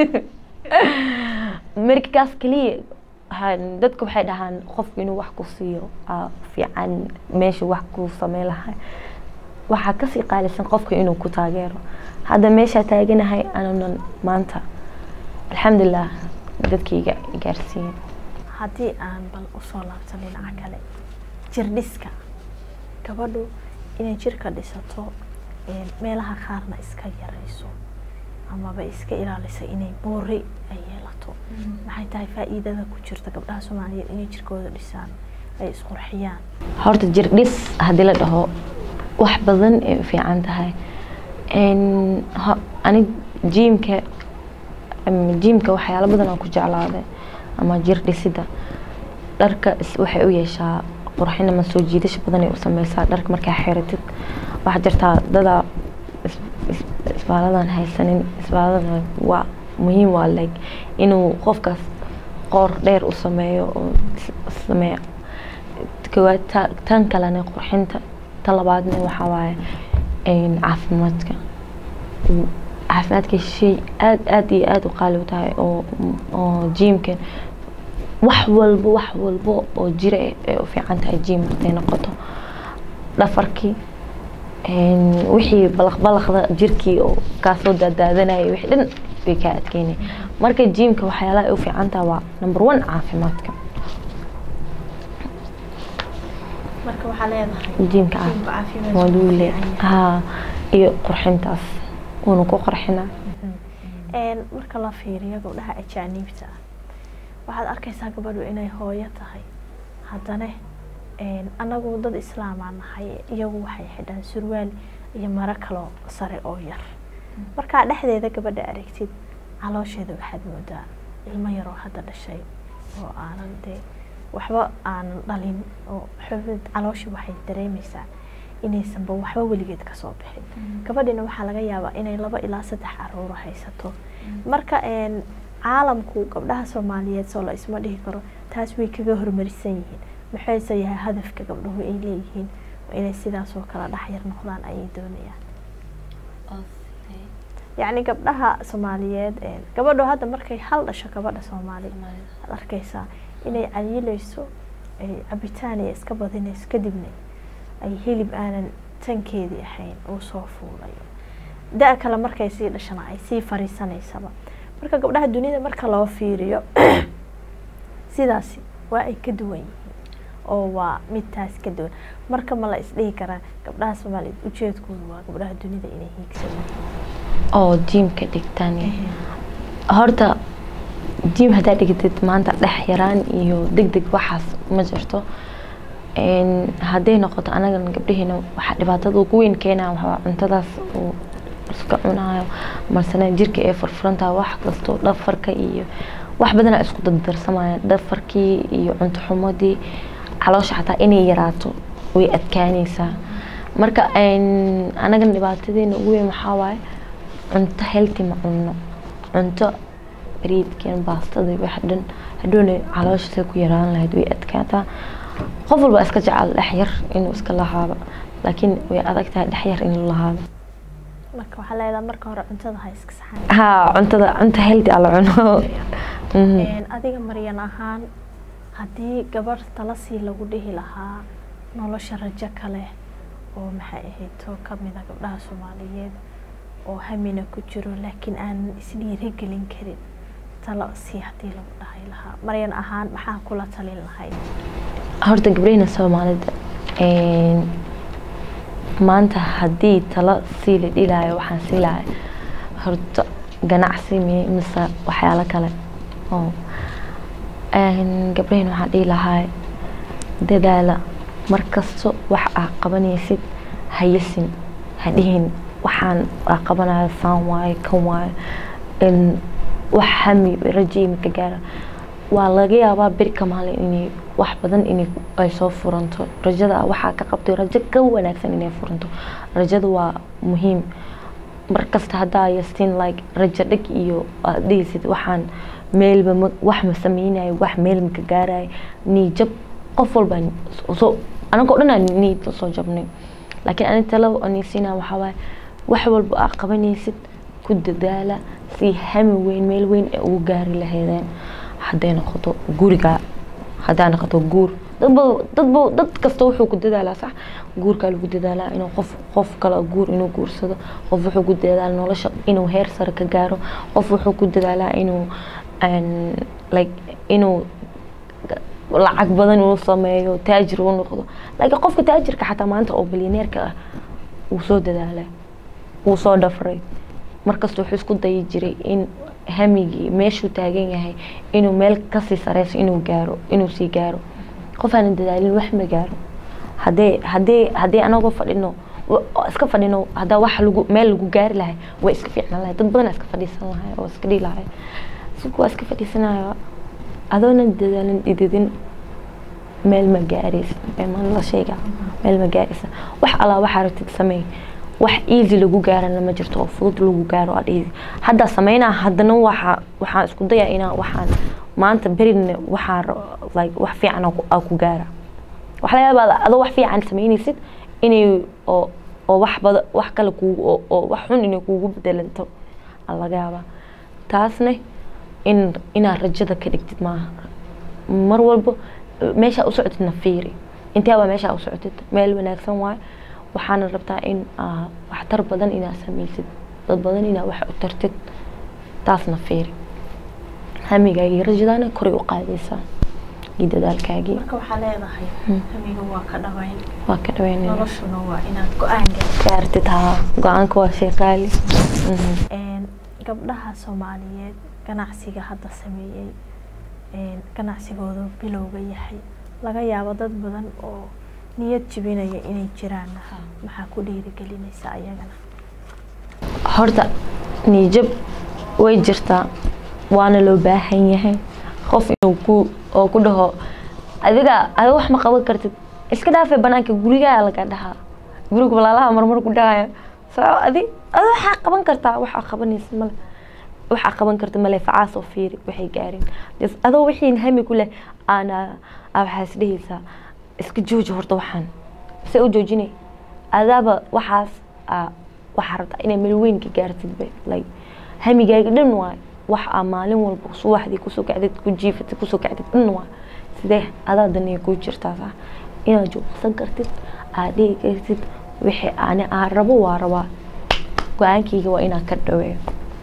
markaas keliya waxaan- dadka waxay dhahaan qofku inuu wax ku siiyo aa fiican meesha wax ku sameyn lahaa waxaa kasii qaalisan qofka inuu ku taageero hadda meeshaa taaganahay anunan maanta alxamdulilah dadkayga gaarsiiyen haddii aan bal usoo laabto dhinaca kale jirdhiska gabadhu inay jirka dhisato een, meelaha qaarna iska yarayso amaba iska ilaaliso inay boori ay yeelato maxay tahay faa'iidada ku jirta gabdhaha soomaaliyeed inay jirkooda dhisaan ay isqurxiyaan horta jir dhis haddii la dhaho wax badan ay u fiican tahay Een, ho- anig jiimka ama jiimka waxyaalo badan aan ku jeclaaday ama jir dhisida dharka is- waxay u yeeshaa qurxin ama soo jiidasho badan ay u sameysaa dharka markaa xiratid waxaa jirtaa dadaa is- is- isbaaladan haysanin isbaalada waa muhiim waa like inuu qofkaas qoor dheer u sameeyo oo is- sameeyo koowaad ta- tan kalena qurxinta tan labaadna waxaa waaye een, caafimaadka Mm, caafimaadka shay aad aad iyo aad u qaali u tahay oo oo jiimkan wax walba wax walba oo jira eh, ay u fiican tahay jiim haday noqoto dhafarkii een, wixii balaq balaqda jirkii oo kaasoo daadaadanaya wixii dhan bay kaa adkeynay marka jiimka waxyaalaha ay u fiican tahay waa number one caafimaadka marka waxaa leedahay jiimka jiimka caafimaad caafimaadku waa wuu luu fiican leeyahay yahay. haa iyo qurxintaas uuna ku qurxinaa Een, marka la fiiriyo gabdhaha ajaaniibta ah waxaad arkaysaa gabadhu inay hooyo tahay haddana een, anagu dad islaamaa nahay iyagu waxay xidhaan surwaal iyo maro kaloo sare oo yar markaa dhexdeeda gabadha aragtid caloosheeda waxaad moodaa ilmo yaroo hadda dhashay oo aanan dee waxba aanan dhalin oo xubid calooshii waxay dareemaysaa inaysanba waxba weligeed kasoo bixin gabadhina waxaa laga yaabaa inay laba ilaa saddex caruuro haysato marka een, caalamku gabdhaha soomaaliyeed soo la isma dhihi karo taas way kaga hormarisan yihiin maxayse yahay hadafka gabdhuhu ay leeyihiin waa inay sidaas oo kale dhexyar noqdaan ayay doonayaan yacni gabdhaha soomaaliyeed een, gabadhu hadda markay hal dhasho gabadha soomaali waxaad arkaysaa inay cayilayso ay cabitaan iyo iska badinayso kadibna ay hilib aanan tankeedii ahayn uu soo fuulayo da- kale markay sii dhashana ay sii fariisanaysaba marka gabdhaha dunida marka loo fiiriyo sidaasi waa ay ka duwan yihiin oo waa midtaas ka duwan marka ma la isdhihi karaa gabdhaha soomaaliyeed ujeedkoodu waa gabdhaha dunida inay hiigsan yihiin oo jiimka dhigtaan horta jiim haddaa dhigtid maanta dhex yaraan iyo deg deg waxaas ma jirto Een, hadday noqoto anagan gabdhaheena waxaa dhibaatada ugu weyn keenaya waxaa cuntadaas uu iska cunayo masana jirka ee furfurantaha wax kasto dhafarka iyo wax badanaa isku dardarsamaya dhafarkii iyo cunto xumadii caloosha xataa inay yaraato way adkaanaysaa marka een, anagan dhibaatadeena ugu weyn waxaa waaye cunto healthy ma cunno cunto bariidkeen baastada wax dhan hadhowna caloosha say ku yaraan lahayd way adkaataa qof walba iska jecel dhex yar inuu iska lahaado laakiin way adag tahay dhex yar inuu lahaado marka waxaa leedahay marka hore cuntada ha iska saxan haa cuntada cunta healthy ala cuno Mhm. Een, adiga maryan ahaan haddii gabadh talasii lagu dhihi lahaa nolosha rajo kale oo maxay ahayd oo kamid a gabdhaha soomaaliyeed oo hamina ku jiro laakiin aan isdhiirigelin karin talo sii haddii lagu dhahay lahaa maryan ahaan maxaa kula talin lahayd horta gabdhaheyna soomaalida een, maanta haddii talo sii la dhilaayo waxaan sii lahay horta ganacsi mi- mise waxyaalo kale oo een, gabdhaheyna waxaan dhihi lahaa dadaala markasto wax aa qabanaysid hayasin hadhihin waxaan aa qabanayo saan waayo kan waayo in wax hami rajo imika gaara waa laga yaabaa beri ka maalin inay wax badan inay ay soo furanto rajada waxaa ka qabtay rajo ka wanaagsan inay furanto rajada waa muhiim markasta haddaa yastiin like rajo dhig iyo aad dhihisid waxaan meelba ma- wax ma sameynayo wax meel ma ka gaarayo niijab qof walba soo anagoo dhan aan niid soo jabnay laakiin ani talo anisiina waxaa waaye wax walba aa qabanaysid ku dadaala si hami weyn meel weyn ay ugu gaari lahaydeen hadday noqoto guriga haddaa noqoto guur dadba dadba dad kasta wuxuu ku dadaalaa sax guurkaa lagu dadaalaa inuu qof qof kale guur inuu guursado qof wuxuu ku dadaalaa nolosha inuu heer sare ka gaaro qof wuxuu ku dadaalaa inuu een, like inuu lacag badan inuu sameeyo taajir uu noqdo laakiin qofka taajirka xataa maanta oo bilyaneerka ah wuu soo dadaalay wuu soo dhafray markasta wuxuu isku dayi jiray in hamigii meeshuu taagan yahay inuu meel kasii sareyso inuu gaaro inuu sii gaaro qof aanan dadaalin wax ma gaaro haddee haddee haddii anagoo fadhino wa- iska fadhino haddaa wax lagu meel lagu gaari lahay way iska fiicnaan lahay dad badan iska fadhiisan lahay oo iska dhihi lahay isku waa iska fadhiisanayo adoonan dadaalin dhididin meel ma gaaraysa ma la sheega meel ma gaaraysa wax alaa waxaa rabtid sameey wax easy lagu gaarana ma jirto oo fudud lagu gaaro aad easy hadda sameynaa haddana waxa waxaan isku dayaa inaan waxaan maanta berina waxaan ra- like wax fiican aan ku- aan ku gaara waxaa laga yaabaa adoo wax fiican sameynaysid inay oo oo wax bada wax kale kugu oo, oo wax xun inay kugu bedelanto aa laga yaabaa taasna in inaad rajada ka dhigtid maaha mar walba meeshaa u socotidna fiiri intee baa meeshaa u socotid meel wanaagsan waayo waxaana rabtaa in aa waxtar badan inaad sameysid dad badan inaad wax u tartid taasna fiiri hamigaaga iyo rajadaana koray u qaadaysaa iyo dadaalkaagii marka waxaa leedahay hamiga waa ka dhaweyn waa ka dhaweynaya noloshuna waa inaad go-aan gaarto gaartid haa go-aanka waa shay qaali Mhm. Een, gabdhaha soomaaliyeed ganacsiga hadda sameeyey een, ganacsigooda bilowga yahay laga yaabo dad badan oo niyad jibinaya inay jiraan maxaa ku dhiirigelinaysa ayagana horta niijab way jirtaa waana loo baahan yahay qof inuu ku oo ku dhaho adiga adiga wax ma qaban kartid iska dhaafay banaanka gurigaa laga dhahaa guriga walaalaha marmar ku dhahaya soo adi adi waxaa qaban kartaa waxaa qabanaysa male waxaa qaban karta male facaas oo fiiri waxay gaareen Des adoo wixii hami ku leh aana aa waxaa is dhehaysaa iska jooji horta waxaan se u joojinay adaaba waxaas aa waxaa rabtaa inay meel weyn ka gaartid be like hamigaaga dhan waay wax aa maalin walba subaxdii kusoo kacdid ku jiifatid kusoo kacdid dhan waay sidee adaa daniya kuu jirtaa sax inaad joogsan kartid aad dhihi kartid wixii ani aan rabo waa rabaa go-aankayga waa inaan ka dhaweeyo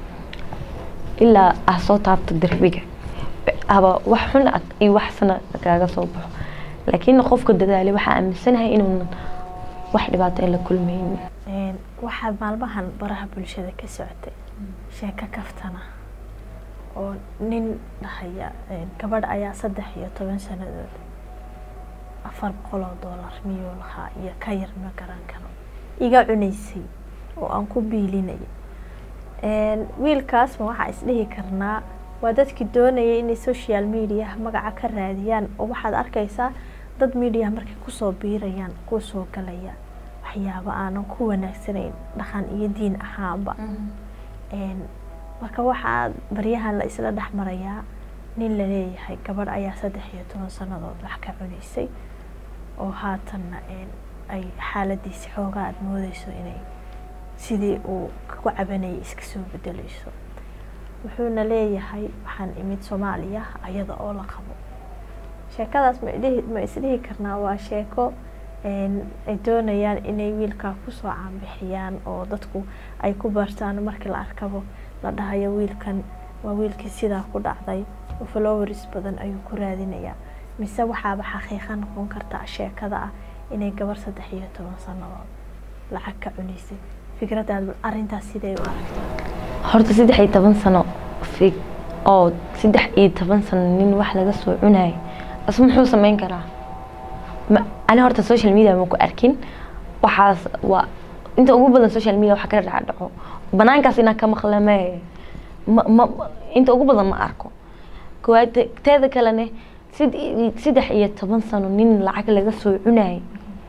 ilaa aa soo taabto derbiga aba wax xun ah iyo wax sana kaaga soo baxo laakiin qofka dadaalay waxaa aaminsanahay inuunan wax dhibaato aan la kulmaynin Een, waxaa maalmahan baraha bulshada ka socotay sheeko kaftana oo nin dhahaya een, gabadh ayaa saddex iyo toban sanadood afar boqol oo doolar miyuu lahaa iyo ka yar ma garan karo iga cunaysay oo aan ku biilinaya Een, wiilkaasma waxaa isdhihi karnaa waa dadkii doonayay inay social media magaca ka raadiyaan oo waxaad arkaysaa dad media markay kusoo biirayaan kuwa soo galaya waxyaabo aanan ku wanaagsanayn dhaqan iyo diin ahaanba Een, marka waxaa baryahan la isla dhex marayaa nin la leeyahay gabadh ayaa saddex iyo toban sannadood wax ka cunaysay oo haatanna een, ay xaaladiisi xoogaa aada moodeyso inay sidii uu ku cabanayay iska soo bedeleyso wuxuuna leeyahay waxaan imid soomaaliya ayada oo la qabo sheekadaas ma idhihi ma isdhihi karnaa waa sheeko een, ay doonayaan inay wiilkaa kusoo caanbixiyaan oo dadku ay ku bartaan markii la arkabo la dhahayo wiilkan waa wiilkii sidaa ku dhacday oo followers badan ayuu ku raadinayaa mise waxaaba xaqiiqa noqon karta sheekada ah inay gabar saddex iyo toban sannadood lacag ka cunaysay fikradaad arrintaas sidee u aragtaa horta saddex iyo toban sano fig oo saddex iyo toban sano nin wax laga soo cunayo asu muxuu sameyn karaa ma ani horta social media ma ku arkin waxaas waa inta ugu badan social media waxa ka dhaca dhaco banaankaas inaa ka maqlame ma ma inta ugu badan ma arko koowaad te- teeda kalene sid- saddex iyo toban sano nin lacag laga soo cunayo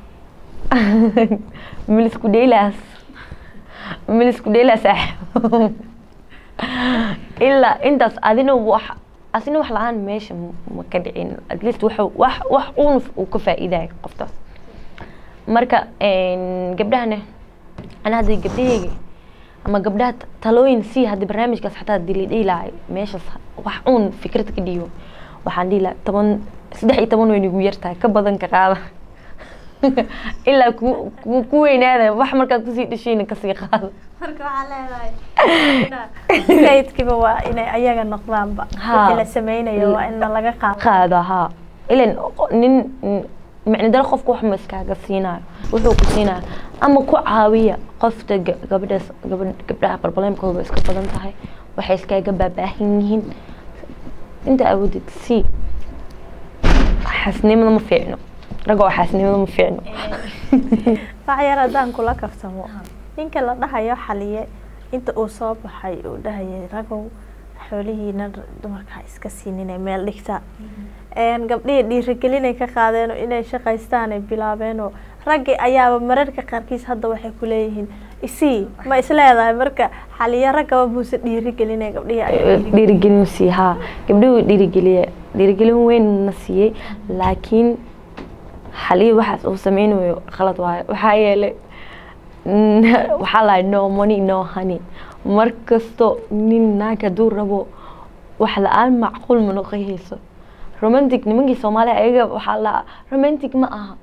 milisku dheylaas milisku dheylaas saaxiib ilaa intaas adina wax asina wax la-aan meesha m- ma ka dhicin at least wax wax wax uun uu ka faa'iidayo qoftaas marka een, gabdhahana ana hadda gabdhahayga ama gabdhaha t- talooyin sii hadda barnaamijkaas xataa hadii la dhihi lahay meeshaas wax uun fikrad ka dhiyo waxaan dhihi lahaa toban saddex iyo toban weyn igu yartahay ka badan ka qaada ilaa ku ku- ku weynaada wax markaad kusii dhashayna kasii qaada marka waxaa leedahay kaydkiiba waa inay ayaga noqdaanba Ha. wixii la sameynayo waa in laga qaado qaada haa ilan nin micno daro qofka wax ma iskaaga siinayo wuxuu ku siinayo ama ku caawiya qofta ga- gabadhaas gabadh gabdhaha barbalemkooda way iska badan tahay waxay iskaaga baabaahan yihiin inta awoodid si xaasnimada ma fiicno ragga oo xaasnimada ma fiicno wax yar haddaan kula kaftamo ninka la dhahayo xaliye inta uu soo baxay uu dhahayay ragow xoolihiina dumarka ha iska siininay meel dhigta een, gabdhihii dhiirigelinay ka qaadeen oo inay shaqaystaan ay bilaabeenoo raggii ayaaba mararka qaarkiis hadda waxay ku leeyihiin isii ma isleedahay marka xaliye raggaba buuse dhiirigelinay gabdhihii ay dhiirigelin- dhiirigelin sii haa gabdhuhu dhiirigeliye dhiirigelin weyn na siiyey laakiin xalii waxaas uu sameynayo khalad waayo waxaa yeelay n- waxaa lahay no money no honey mar kasto nin naag hadduu rabo wax la-aan macquul ma noqonayso romantic nimankii soomaaliya ayaga waxaa la romantic ma aha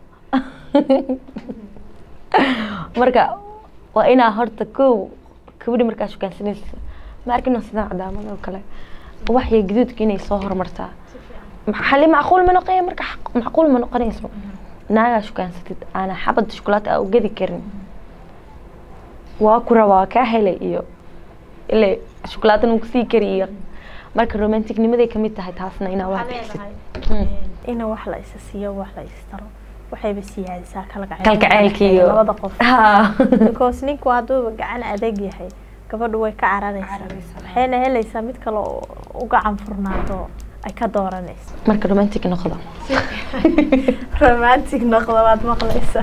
marka waa inaa horta kow gabadhi markaa shukaansanaysa ma arkino sidaan cadaamad oo kale waxya gaduudka inay soo horumartaa xali macquul ma noqoya marka xaq- macquul ma noqonayso naagaa shukaansatid aana xabad shukulaata aa u gedi karin waa ku rabaa kaa helay iyo ile shukulaatan uu kusii kari iyo marka romanticnimaday kamid tahay taasna inaa wax bixisid in wax la isa siiyo wax la istaro waxayba siyaadisaa kalgacaylka iyo labada qof Ha. because ninku hadduuba gacan adag yahay gabadhu way ka cararaysaa waxayna helaysaa mid kale oo u gacan furnaato ay ka dooranayso marka romantic noqda romantic noqdo waad maqlaysaa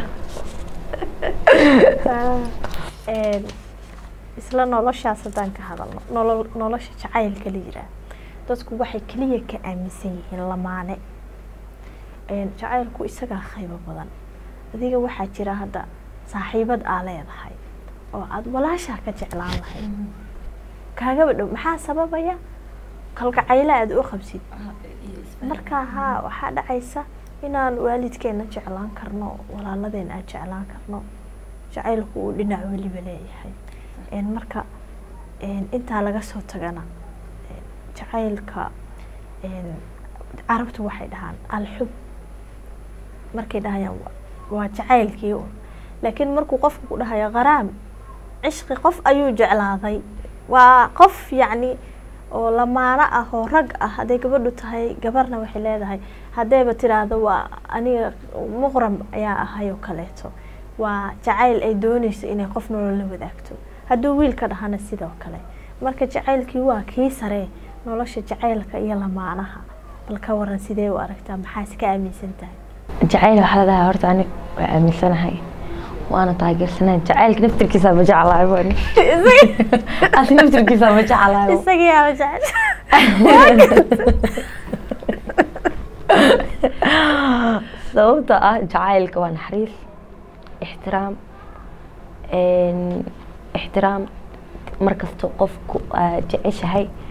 Een, isla noloshaas haddaan ka hadalno nolol nolosha jacaylka la yiraa dadku waxay keliya ka aaminsan yihiin lamaane Een, jacaylku isagaa qaybo badan adiga waxaa jira hadda saaxiibad aa leedahay oo aada walaashaa ka jeclaan lahayd kaagaba dhow maxaa sababaya kalgacaylo aada u qabsid marka haa waxaa dhacaysa inaan waalidkeena jeclaan karno walaaladeen aan jeclaan karno jacaylku uu dhinac weliba leeyahay Een, marka een, intaa laga soo tagana een, jacaylka een, carabtu waxay dhahaan alxub markay dhahayaan wa- waa jacaylkii un laakiin markuu qofku ku dhahayo qaraam cishqi qof ayuu jeclaaday waa qof yacni oo lamaano ah oo rag ah hadday gabadhu tahay gabarna waxay leedahay haddayba tiraahdo waa aniga muqram ayaa ahay oo kaleeto waa jacayl ay dooneyso inay qof nolol la wadaagto hadduu wiilka dhahana sidoo kale marka jacaylkii waa kii sare nolosha jacaylka iyo lamaanaha bal ka waran sidee u aragtaa maxaas ka aaminsan tahay jacayl waxaa la dhahaa horta ani waa aaminsanahay waana taageersanahay jacaylka naftirkiisa ma jeclahay bani asi naftirkiisa ma jeclahay isagii aba jecel sababta ah jacaylka waa naxariis ixtiraam een, ixtiraam markasta qofku aad jeceshahay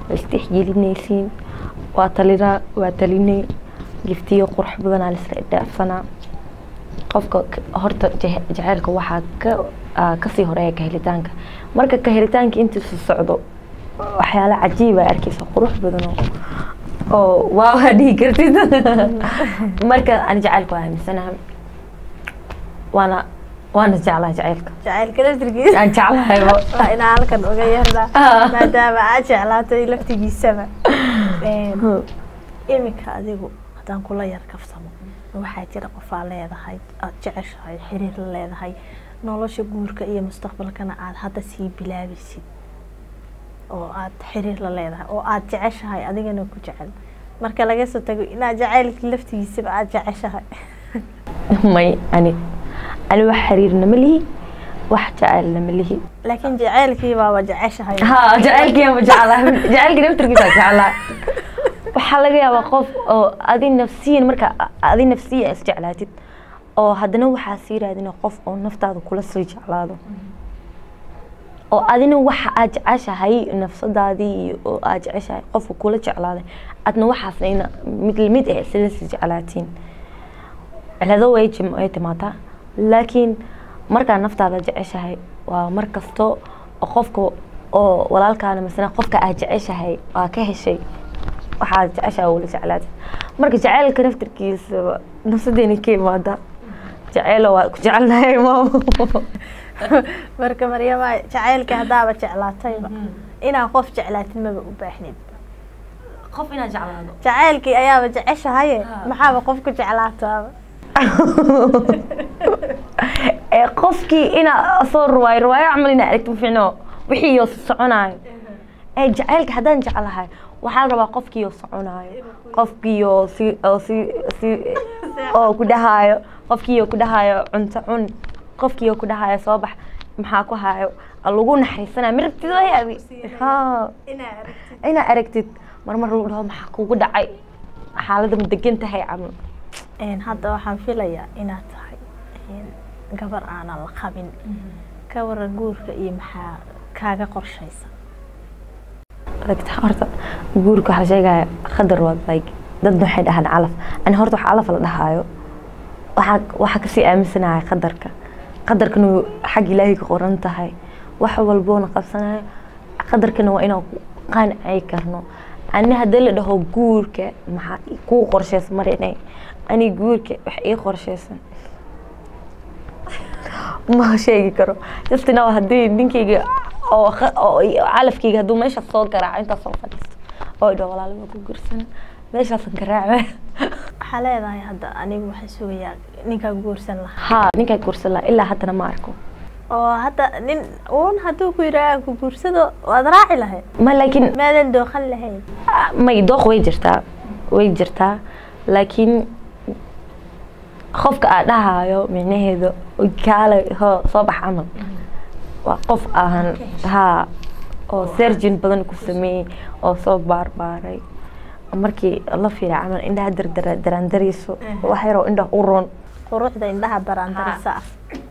waa isdhexgelinaysiin waa talinaa waa talinay giftiyo qurux badanaa laisla idhaafsanaa qofka k- horta je- jaceylka waxaa ka aa, kasii horeeya ka helitaanka marka ka helitaanka intiisu socdo waxyaala cajiiba arkeysa qurux badan oo oo waa waa dhihi kartid marka ani jaceylka waa aaminsanahay waana waana jeclaha jaceylka jacaylka laftirkiisa aan jeclahayba waa inaa halkan uga yeernaa Ah. maadaama aad jeclaatay laftigiisaba Een, iminka adigu haddaan kula yar kaftamo waxaa jira qofaa leedahay aada jeceshahay xiriir la leedahay nolosha guurka iyo mustaqbalkana aada hadda sii bilaabaysid oo aada xiriir la leedahay oo aada jeceshahay adigana ku jecel marka laga soo tago inaad jacaylka laftigiisaba aada jeceshahay may ani ani wax xiriirna ma lihi wax jaceylna ma lihi laakiin jacaylkii baaba jeceshahay ha jaceylkiiba jeclaha jaceylkii naftirkiisa jeclaa waxaa laga yaabaa qof oo adi nafsiyan marka adi nafsiyan is jeclaatid oo haddana waxaa sii raadina qof oo naftaada kula sii jeclaado oo adina waxa aad jeceshahay nafsadaadii iyo oo aad jeceshahay qofka kula jeclaaday adna waxaasna ina mid lamid ah isla sii jeclaatiin cilado way jim- way timaataa laakiin markaa naftaada jeceshahay waa mar kasto oo qofka oo walaalkaana masana qofka aad jeceshahay waa ka heshay waxaad jeceshahay wala jeclaatay marka jaceylka naftirkiisa nafsadeena ka imaada jaceylo waa ku jecelnahay maamo marka maryama jacaylkii haddaaba jeclaatayba inaad qof jeclaatid maba u baahnid qof inaad jeclaado jacaylkii ayaaba jeceshahaye Ha. maxaaba qof ku jeclaataaba ee qofkii inaa soo ruwaayo ruwaayo camal inaa aragti maficno wixii yoo soconaayo ee jaceylka haddaan jeclahay waxaa la rabaa qofkii oo soconaayo qofkii oo si oo si si oo ku dhahaayo qofkii oo ku dhahaayo cunto cun qofkii oo ku dhahaayo soo bax maxaa ku hayo lagu naxariisanayo mirabtid way adi ha inaa aragtid marmar lagu dhaho maxaa kugu dhacay xaaladda ma degan tahay camal Een, hadda waxaan filayaa inaad tahay een, gabar aanan la qabin ka waran guurka iyo maxaa kaaga qorshaysa aragta horta guurka waxaa la sheegaya qadar waa like dadna waxay dhahaan calaf ani horta wax calaf la dhahaayo waxaa waxaa kasii aaminsanahay qadarka qadarkana wuu xag ilaahay ka qoran tahay wax walboona qabsanayo qadarkana waa inaan ku qancay karno ani haddii la dhaho guurka maxaa kuu qorshaysan marinay ani guurka wax ii qorshaysan ma sheegi karo just now haddii ninkayga oo kha- oo calafkayga hadduu meeshaas soo garaaco intaas soo fadhiisto oo idho walaalo waa ku guursan meeshaasan garaaca waxaa leedahay hadda anigu waxaan sugayaa ninkaa guursan lahaa haa ninkaa guursan lahaa ilaa haddana ma arko oo hadda nin uun hadduu ku yidhaha ku guursado waad raaci lahayd ma laakiin maadan dooqan lahayn may dooq way jirtaa way jirtaa laakiin qofka aad dhahaayo micnaheedu kaale ho soo bax camal waa qof aan haa oo sergin badan ku sameeyey oo soo baarbaaray markii la fiira camal indhaha dardara daraandarayso wax yaroo indhaha u roon quruxda indhaha daraandarisa ah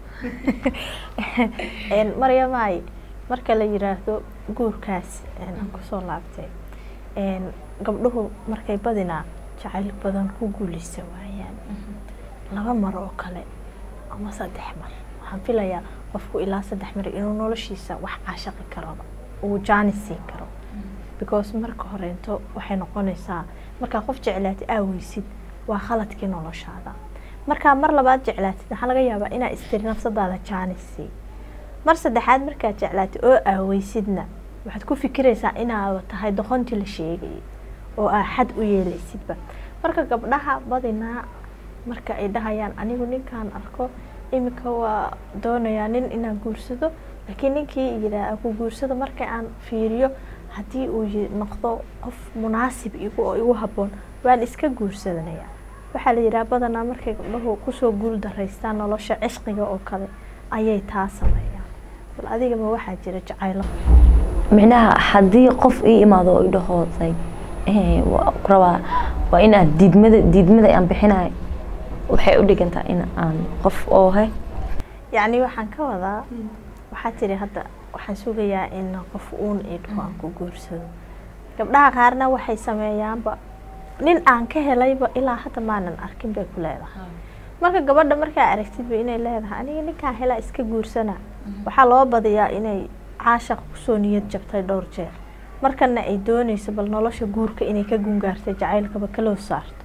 Een, maryamaay marka la yiraahdo guurkaas een, aan kusoo laabtay een, gabdhuhu markay badinaa jacayl badan ku guuleysa waayaan laba mar oo kale ama saddex mar waxaan filayaa qofku ilaa saddex mar inuu noloshiisa wax caashaqi karoba uu jaanis siin karo because marka horeento waxay noqonaysaa markaa qof jeclaatid aaweysid waa khaladkii noloshaada markaa mar labaad jeclaatid waxaa laga yaabaa inaa istiri nafsadaada jaanis sii mar saddexaad markaad jeclaatid oo aaweysidna waxaad ku fikiraysaa inaaba tahay doqontii la sheegayay oo aa xad u yeelaysidba marka gabdhaha badinaa marka ay dhahayaan anigu ninkaan arko iminka waa doonayaa nin inaan guursado laakiin ninkii yidhaah ku guursado marka aan fiiriyo haddii uu yi- noqdo qof munaasib igu oo igu habboon waan iska guursadanayaa waxaa la yidhaha badanaa markay gabdhahu kusoo guul daraystaan nolosha cishqiga oo kale ayay taa sameeyaan bal adigama waxaa jira jacaylo micnaha haddii qof ii imaado oo idhaho like eh, waa ku rabaa waa inaad diidmada diidmada aan bixinayo waxay u dhigantaa in aan qof oo he yacni waxaan ka wadaa waxaa tiri hadda waxaan sugayaa in qof uun idho aan ku guursado gabdhaha qaarna waxay sameeyaanba nin aan ka helayba ilaa hadda maanan arkin bay ku leedahay marka gabadha markaa aragtidba inay leedahay aniga ninkaan helaa iska guursana waxaa loo badiyaa inay caashaq kusoo niyad jabtay dhowr jeer markana ay dooneyso bal nolosha guurka inay ka gungaartay jacaylkaba kaloo saarto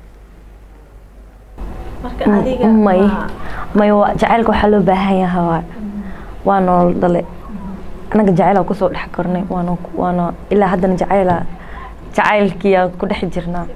marka adiga may ma- may waa- jacaylka waxaa loo baahan yahay waa waa nool dhale anaga jacayl aan kusoo dhex kornay waana waana ilaa haddana jacayla jacaylkiyaa ku dhex jirnaa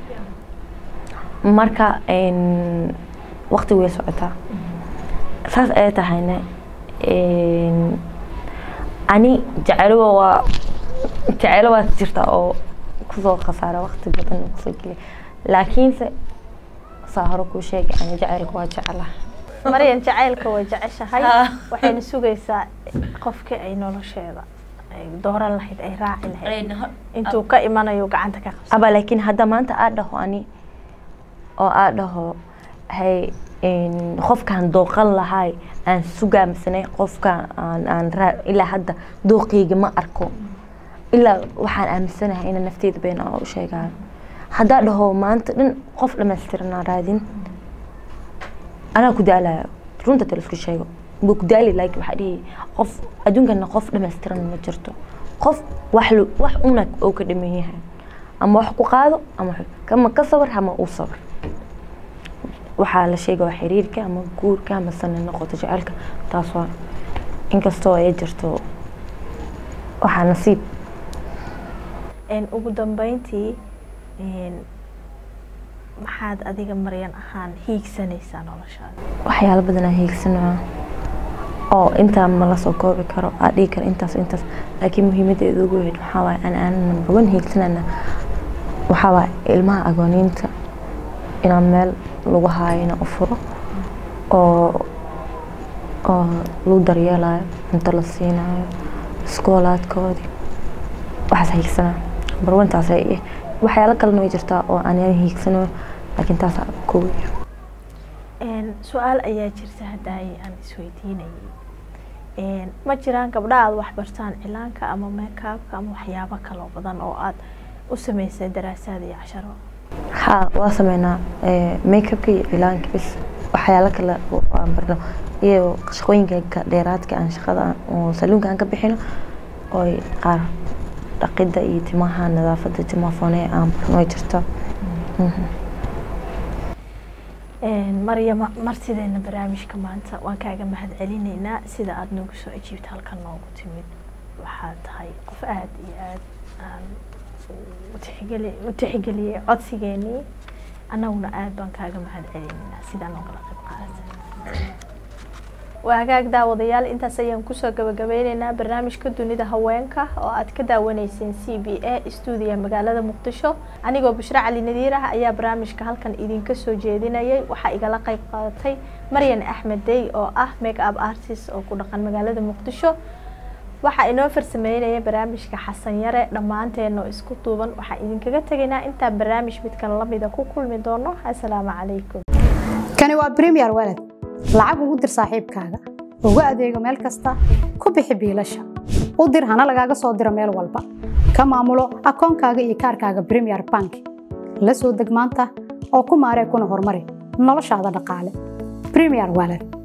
marka een, waqti way socotaa saas ay tahayna een, ani jacaylo waa jacaylo waa jirtaa oo kusoo khasaara waqti badan kusoo geliya laakiinse saa hore kuu sheegay ani jacaylka waa jeclaha maryan jacaylka way jeceshahay Ah. waxayna sugaysaa qofkii ay nolosheeda ay dooran lahayd ay raaci lahayd intuu ka imanayo gacanta ka qabsa aba laakiin hadda maanta aad dhaho ani oo aad dhaho hay een, qofkaan dooqan lahay aan sugaa misane qofkaan aan aan raa ilaa hadda dooqeyga ma arko ilaa waxaan aaminsanahay ina nafteyda been aan u sheegayo haddaa dhaho maanta dhan qof dhamaystiranaa raadin anaa ku daalayo runta telefon sheego waa ku daali laakiin waxaa dhihi qof adduunkana qof dhamaystiran ma jirto qof wax lu- wax una oo ka dhaman yahay ama wax ku qaado ama wax- kama ka sabar ama uu sabar waxaa la sheega waa xiriirka ama guurka ama sana noqoto jecelka taas waa inkastoo ay jirto waxaa nasiib Een, ugu dambeyntii een, maxaad adiga maryan ahaan hiigsanaysaa noloshaada waxyaalo badan aan hiigsanaa oo intaa ma la soo koobi karo aa dhihi karo intaas intaas laakiin muhiimadeeda ugu weyn waxaa waaye aan aan number one hiigsanana waxaa waaye ilmaha agooniinta inaan meel lagu haayo inaan u furo oo oo lagu daryeelayo cunto la siinayo iskoolaadkoodii waxaas hiigsanaa number one taas ay eh. waxyaalo kalena way jirtaa oo aan hiigsanayo laakiin taasaa kowi Een, su-aal ayaa jirta haddaay aan isweydiinayay Een, ma jiraan gabdha aad wax bartaan cilaanka ama meekaabka ama waxyaabo kaloo badan oo aad u sameysay daraasaad iyo casharo haa waa sameynaa makeupka iyo cilaanka bis waxyaalo kale oo aan barno iyo shaqooyinka ka- dheeraadka aan shaqada aan- oo saluunka aan ka bixino oo qaar dhaqida iyo timaha nadaafada timaha foonee aan barno way jirto Mhm. Een, maryama martideena barnaamijka maanta waan kaaga mahad celinaynaa sida aada noogu soo ajiibta halkan noogu timid waxaad tahay qof aada iyo aada aan u tixgeli u tixgeliyey codsigeenii annaguna aada baan kaaga mahad celinaynaa sidaa noogala qayb qaadatay waa hagaag daawadayaal intaas ayaan kusoo gabagabeyneynaa barnaamijka dunida haweenka oo aad ka daawaneyseen c b a stuudiga magaalada muqdisho anigoo bushre cali nadiir ah ayaa barnaamijka halkan idinka soo jeedinayay waxaa igala qayb qaadatay maryan axmed dey oo ah make up artist oo ku dhaqan magaalada muqdisho waxaa inoo farsameynaya barnaamijka xasan yare dhammaanteena oo isku duuban waxaan idinkaga tegaynaa intaan barnaamij midkan lamida ku kulmi doono assalaamu calaykum kani waa premier walad lacag ugu dir saaxiibkaaga ugu adeego meel kasta ku bixi biilasha u dir hana lagaaga soo diro meel walba ka maamulo akoonkaaga iyo kaarkaaga premier bank la soo deg maanta oo ku maaree kuna horumari noloshaada dhaqaale premier walad